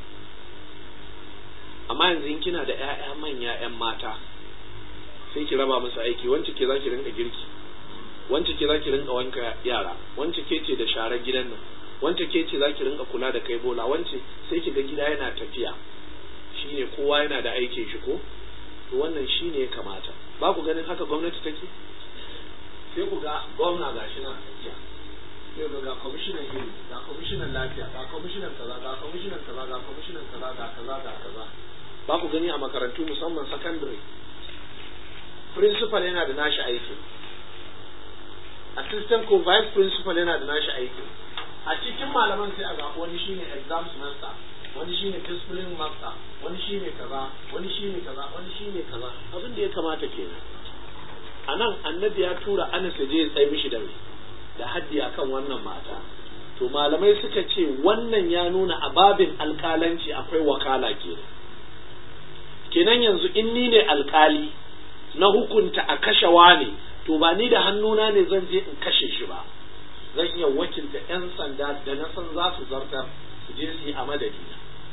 amma yanzu in kina da ƴaƴa manya ƴan mata sai ki raba musu aiki wance ke za ki rinka girki wance ke za ki rinka wanka yara wance ke ce da sharar gidan nan wance ke ce za ki rinka kula da kai bola wance sai ki ga gida yana tafiya shine kowa yana da aikin shi ko to wannan shine ya kamata ba ku ganin haka gwamnati take sai ku ga gwamna ga shi na tafiya sai ku ga kwamishinan ilimi ga kwamishinan lafiya ga kwamishinan kaza ga kwamishinan kaza ga kwamishinan kaza ga kaza ga kaza ba ku gani a makarantu musamman secondary principal yana da nashi aiki assistant ko vice principal yana da nashi aiki a cikin malaman sai a zaɓi wani shine exams master wani shine discipline master wani shine kaza wani shine kaza wani shine kaza abin da ya kamata kenan a nan annabi ya tura anas ya je ya tsaye mishi da da haddi akan wannan mata to malamai suka ce wannan ya nuna a babin alkalanci akwai wakala kenan kenan yanzu in ni ne alkali na hukunta a kashe wani to ba ni da hannuna ne zan je in kashe shi ba zan iya wakilta 'yan sanda da na san za su zartar su je su yi a madadina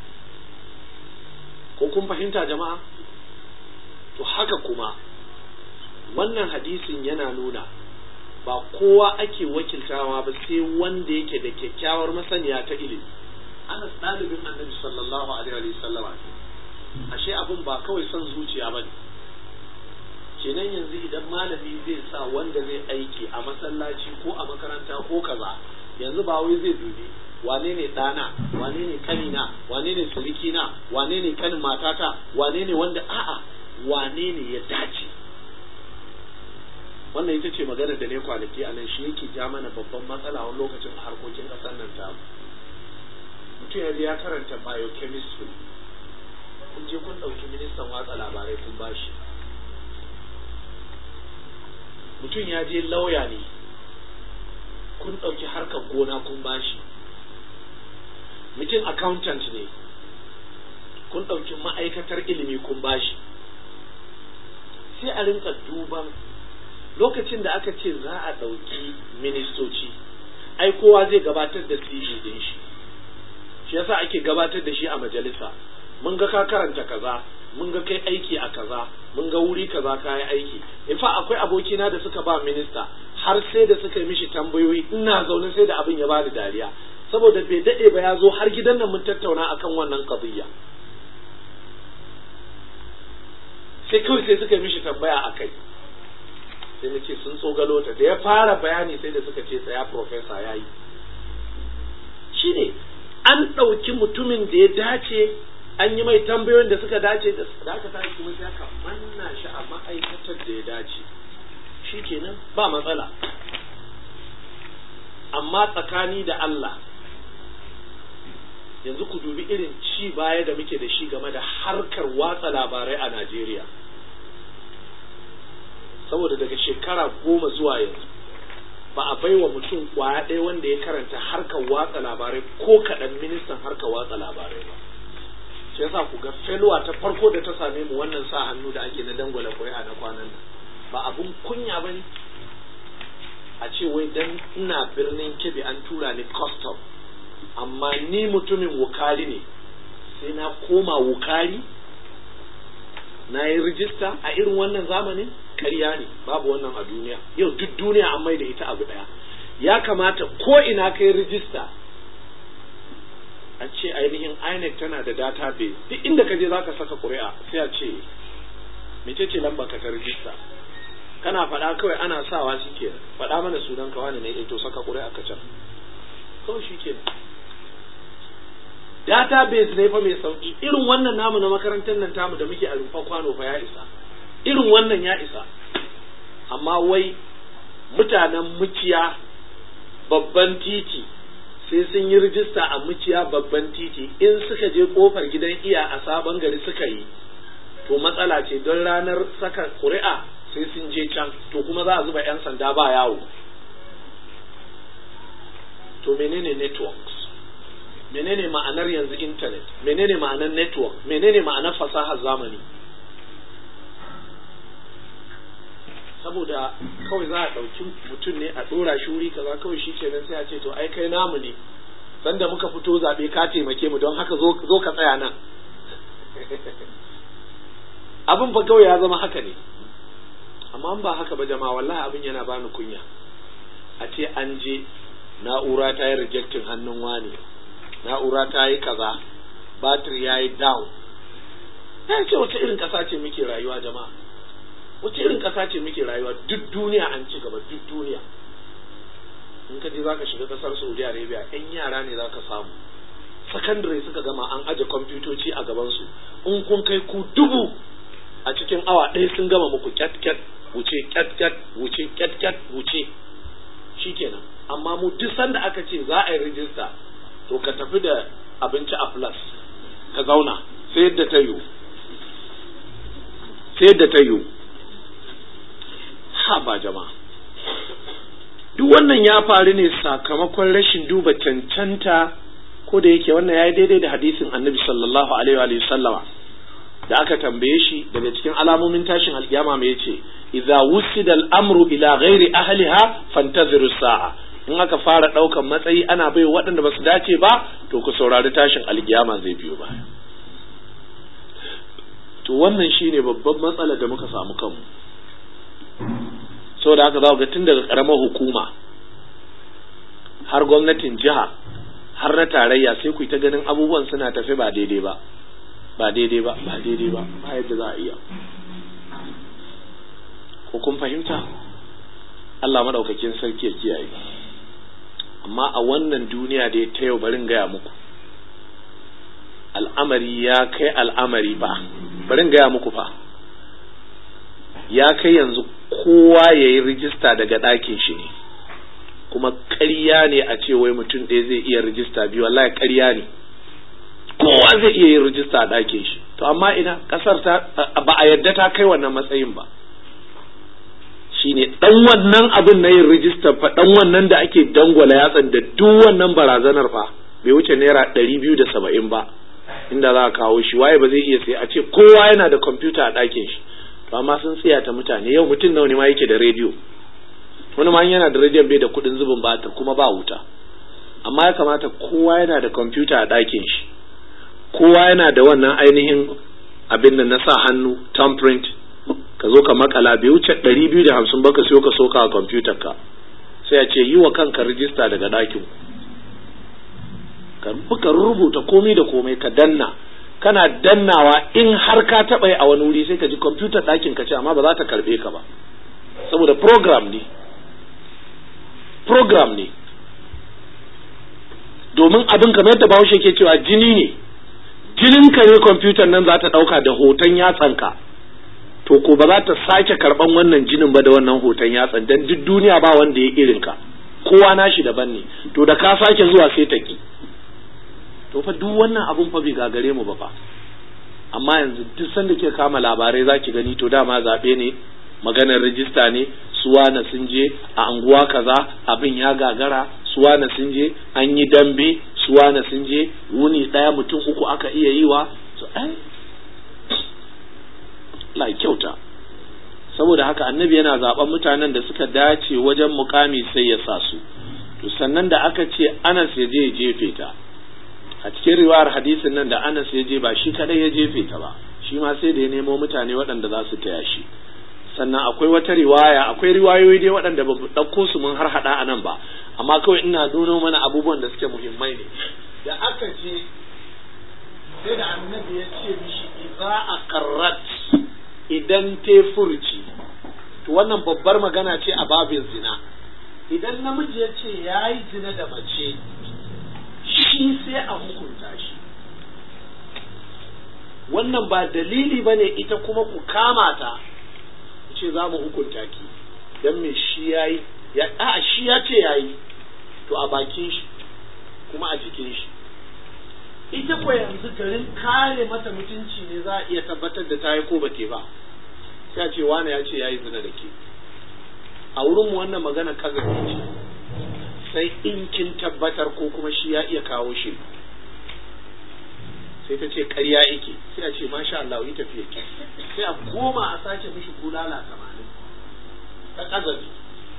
ko kun fahimta jama'a to haka kuma wannan hadisin yana nuna ba kowa ake wakiltawa ba sai wanda yake da kyakkyawar masaniya ta ilimi anas ɗalibin annabi sallallahu alaihi wa sallama ashe abin ba kawai son zuciya ba ne kenan yanzu idan malami zai sa wanda zai aiki a masallaci ko a makaranta ko kaza yanzu ba wai zai dubi wane ne ɗana wane ne kanina wane ne surikina wane ne kanin matata wane ne wanda a'a wane ne ya dace wannan ita ce magana da ne kwanaki a nan shi yake ja mana babban matsala wani lokacin a harkokin ƙasar nan ta mutum yanzu ya karanta biochemistry kun je kun ɗauki ministan watsa labarai kun bashi mutum ya je lauya ne kun ɗauki harkar gona kun bashi mutum accountant ne kun ɗauki ma'aikatar ilimi kun bashi sai a rinka duban lokacin da aka ce za a ɗauki ministoci ai kowa zai gabatar da CV din shi shi yasa ake gabatar da shi a majalisa mun ga ka karanta kaza mun ga kai aiki a kaza mun ga wuri kaza ka yi aiki in fa akwai abokina da suka ba minista har sai da suka yi mishi tambayoyi ina zaune sai da abin ya bani dariya saboda bai daɗe ba ya zo har gidan nan mun tattauna akan wannan qadiyya sai kawai sai suka yi mishi tambaya a kai sai na ce sun tsogalo ta da ya fara bayani sai da suka ce tsaya profesa ya yi shi ne an ɗauki mutumin da ya dace an yi mai tambayoyin da suka dace da aka tashi kuma sai aka manna shi a ma'aikatar da ya dace shi kenan ba matsala amma tsakani da Allah yanzu ku dubi irin ci baya da muke da shi game da harkar watsa labarai a Najeriya saboda daga shekara goma zuwa yanzu ba a baiwa mutum kwaya ɗaya wanda ya karanta harkar watsa labarai ko kaɗan ministan harkar watsa labarai ba shi yasa ku ga feluwa ta farko da ta same mu wannan sa hannu da ake na dangwala ƙuri'a na kwanan nan ba abun kunya ba ne a ce wai dan ina birnin kebe an tura ni custom amma ni mutumin wukari ne sai na koma wukari na yi rijista a irin wannan zamanin ƙarya ne babu wannan a duniya yau duk duniya an mai da ita abu ɗaya ya kamata ko ina kai rijista a ce ainihin INEC tana da database duk inda ka je zaka saka ƙuri'a sai a ce mece ce lamba ka ta rijista kana faɗa kawai ana sawa shi ke faɗa mana sunan ka wani ne to saka ƙuri'a ka can kawai shi ke database ne fa mai sauki irin wannan namu na makarantar nan tamu da muke a rumfa kwano fa ya isa irin wannan ya isa amma wai mutanen muciya babban titi sai sun yi rijista a muciya babban titi in suka je kofar gidan iya a sabon gari suka yi to matsala ce don ranar saka ƙuri'a sai sun je can to kuma za a zuba 'yan sanda ba yawo to menene networks menene ma'anar yanzu internet menene ma'anar network menene ma'anar fasahar zamani saboda kawai za a ɗauki mutum ne a ɗora shi wuri kaza kawai shi kenan sai a ce to ai kai namu ne sanda muka fito zaɓe ka taimake mu don haka zo ka tsaya nan abin fa kawai ya zama haka ne amma ba haka ba jama'a wallahi abin yana bani kunya a ce an je na'ura ta yi rejectin hannun wani na'ura ta yi kaza batir ya yi down ya ce wata irin ƙasa ce muke rayuwa jama'a wace irin ƙasa ce muke rayuwa duk duniya an ci gaba duk duniya in ka je za ka shiga ƙasar saudi arabia yan yara ne za ka samu sakandare suka gama an aje kwamfutoci a gabansu in kun kai ku dubu a cikin awa ɗaya sun gama muku kyat kyat wuce kyat kyat wuce kyat kyat wuce shikenan amma mu duk sanda aka ce za a yi rijista to ka tafi da abinci a plus ka zauna sai yadda ta yiwu sai yadda ta yiwu ha ba jama'a duk wannan ya faru ne sakamakon rashin duba cancanta ko da yake wannan ya yi daidai da hadisin annabi sallallahu alaihi wa sallama da aka tambaye shi daga cikin alamomin tashin alkiyama mai yace idza wusida al-amru ila ghairi ahliha fantaziru sa'a in aka fara daukan matsayi ana bai waɗanda ba su dace ba to ku saurari tashin alkiyama zai biyo baya to wannan shine babban matsalar da muka samu kanmu saboda haka za ga tun daga karamar hukuma har gwamnatin jiha har na tarayya sai ku ta ganin abubuwan suna tafi ba daidai ba ba daidai ba ba daidai ba ba yadda za a iya ko kun fahimta Allah madaukakin sarki ya kiyaye amma a wannan duniya da ya ta yau barin gaya muku al'amari ya kai al'amari ba barin gaya muku fa ya kai yanzu kowa ya yi rijista daga ɗakin shi ne kuma ƙarya ne a ce wai mutum ɗaya zai iya rijista biyu wallahi ƙarya ne kowa zai iya yin rijista a ɗakin shi to amma ina ƙasar ta ba a yadda ta kai wannan matsayin ba shine ɗan wannan abin na yin rijista fa ɗan wannan da ake dangwala yatsan da duk wannan barazanar fa bai wuce naira ɗari biyu da saba'in ba inda za a kawo shi waye ba zai iya sai a ce kowa yana da kwamfuta a ɗakin shi to amma sun tsaya ta mutane yau mutum nawa ne ma yake da rediyo wani ma yana da rediyon bai da kuɗin zubin batir kuma ba wuta amma ya kamata kowa yana da kwamfuta a ɗakin shi kowa yana da wannan ainihin abin da na sa hannu thumbprint ka zo ka makala bai wuce ɗari biyu da hamsin ba ka siyo ka soka a kwamfutar ka sai a ce yi wa kanka rijista daga ɗakin ka rubuta komai da komai ka danna kana dannawa in har ka taɓa yi a wani wuri sai ka ji kwamfutar ɗakin ka ce amma ba za ta karɓe ka ba saboda program ne program ne domin abin kamar yadda bahaushe ke cewa jini ne jininka ne kwamfutar nan za ta ɗauka da hoton yatsanka to ko ba za ta sake karɓan wannan jinin ba da wannan hoton yatsan don duk duniya ba wanda ya irinka kowa nashi daban ne to da ka sake zuwa sai ta ki to fa duk wannan abun fa bai gagare mu ba fa amma yanzu duk sanda ke kama labarai za ki gani to dama zaɓe ne maganar rijista ne suwana sun je a anguwa kaza abin ya gagara suwana sun je an yi dambe suwana sun je wuni ɗaya mutum uku aka iya yi wa so ai la kyauta saboda haka annabi yana zaben mutanen da suka dace wajen mukami sai ya sa su to sannan da aka ce Anas ya je ya jefe ta a cikin riwayar hadisin nan da Anas ya je ba shi kadai ya jefe ta ba shi ma sai da ya nemo mutane waɗanda za su taya shi sannan akwai wata riwaya akwai riwayoyi dai waɗanda ba mu ɗauko su mun har haɗa a nan ba amma kawai ina nuno mana abubuwan da suke muhimmai ne da aka je sai da annabi ya ce mishi idza aqarrat idan te furci to wannan babbar magana ce a babin zina idan namiji ya ce ya yi zina da mace shi sai a hukunta shi wannan ba dalili ba ne ita kuma ku kama ta ce za mu hukunta ki don me shi ya yi a shi ya ce ya yi to a bakin shi kuma a jikin shi ita ko yanzu garin kare mata mutunci ne za a iya tabbatar da ta yi ko ba ba sai a ce wane ya ce ya yi zina da ke a wurinmu wannan magana kazafi ce sai in kin tabbatar ko kuma shi ya iya kawo shi sai ta ce ƙarya yake sai a ce masha Allah yi tafiya ki sai a koma a sake mishi bulala tamanin ta kazafi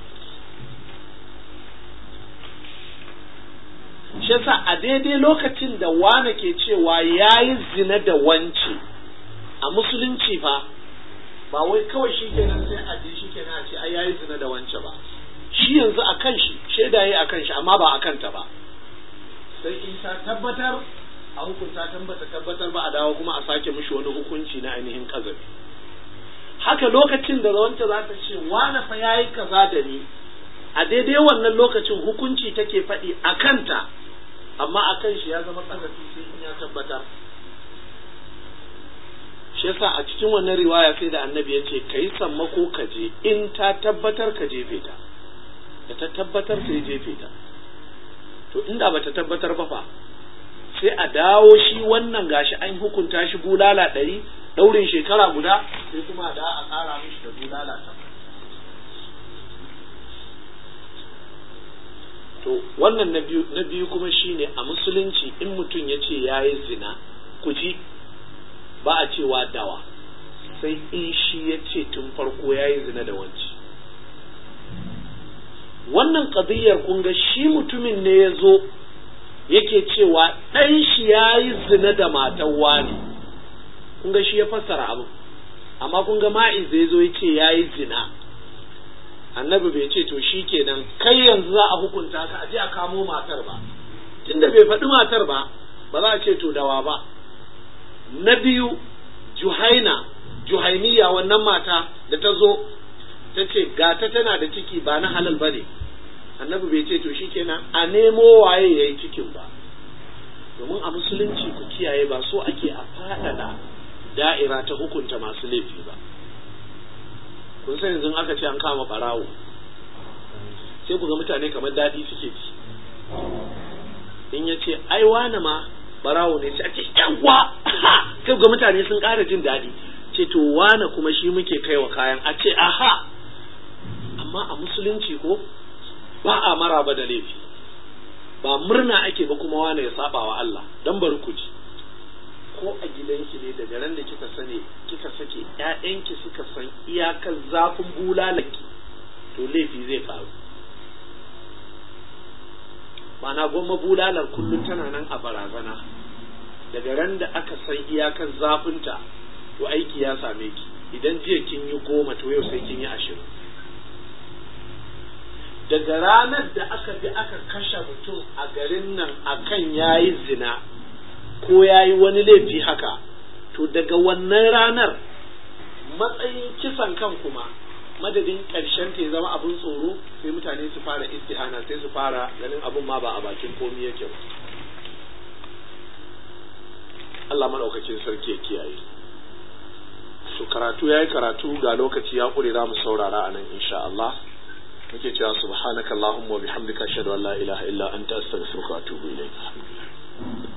shi yasa a daidai lokacin da wane ke cewa ya yi zina da wance a musulunci fa ba wai kawai shi kenan sai a je shi kenan a ce ai yayi zina da wance ba shi yanzu a kan shi shaida yayi a kan shi amma ba a kanta ba sai in ta tabbatar a hukunta tambata tabbatar ba a dawo kuma a sake mishi wani hukunci na ainihin kazafi haka lokacin da wance za ta ce wane fa yayi kaza da ni a daidai wannan lokacin hukunci take faɗi a kanta amma a kan shi ya zama kazafi sai in ya tabbatar shi yasa a cikin wannan riwaya sai da annabi ya ce ka yi sammako ka je in ta tabbatar ka jefe ta da ta tabbatar sai jefe ta to inda ba ta tabbatar ba fa sai a dawo shi wannan gashi an hukunta shi bulala ɗari ɗaurin shekara guda sai kuma da a ƙara mishi da bulala ta to wannan na biyu na biyu kuma shine a musulunci in mutum ya ce ya yi zina ku ji ba a cewa dawa sai in shi ya ce tun farko ya yi zina da wanci wannan ƙadiyyar kun ga shi mutumin ne ya zo yake cewa ɗan shi ya yi zina da matan wani kun ga shi ya fassara abin amma kun ga ma'iz ya zo ya ce ya yi zina annabi bai ce to shi kenan kai yanzu za a hukunta ka aje a kamo matar ba tunda bai faɗi matar ba ba za a ce to dawa ba na biyu juhaina juhainiya wannan mata da ta zo ta ce gata tana da ciki ba na halal ba ne annabi bai ce to shi kenan a nemo waye ya yi cikin ba domin a musulunci ku kiyaye ba so ake a faɗaɗa da'ira ta hukunta masu laifi ba kun san yanzu aka ce an kama ɓarawo sai ku ga mutane kamar daɗi suke ci in ya ce ai wane ma ɓarawo ne sai a ce yawa kai ga mutane sun ƙara jin daɗi ce to wane kuma shi muke kai wa kayan a ce aha amma a musulunci ko ba a maraba da laifi ba murna ake ba kuma wane ya saba wa Allah dan bari ku ji ko a gidanki ne daga ran da kika sani kika sake ƴaƴanki suka san iyakar zafin bulalanki to laifi zai faru mana gwamma bulalar kullum tana nan a barazana daga ran da aka san iyakar zafinta to aiki ya same ki idan jiya kin yi goma to yau sai kin yi ashirin daga ranar da aka bi aka kashe mutum a garin nan akan yayi zina ko yayi wani laifi haka to daga wannan ranar matsayin kisan kan kuma madadin ƙarshen ta ya zama abin tsoro sai mutane su fara istihana sai su fara ganin abin ma ba a bakin komi yake ba Allah maɗaukakin sarki ya kiyaye su karatu ya yi karatu ga lokaci ya ƙure za mu saurara a nan insha Allah muke cewa subhanaka Allahumma wa bihamdika ashhadu an la ilaha illa anta astaghfiruka wa atubu ilayk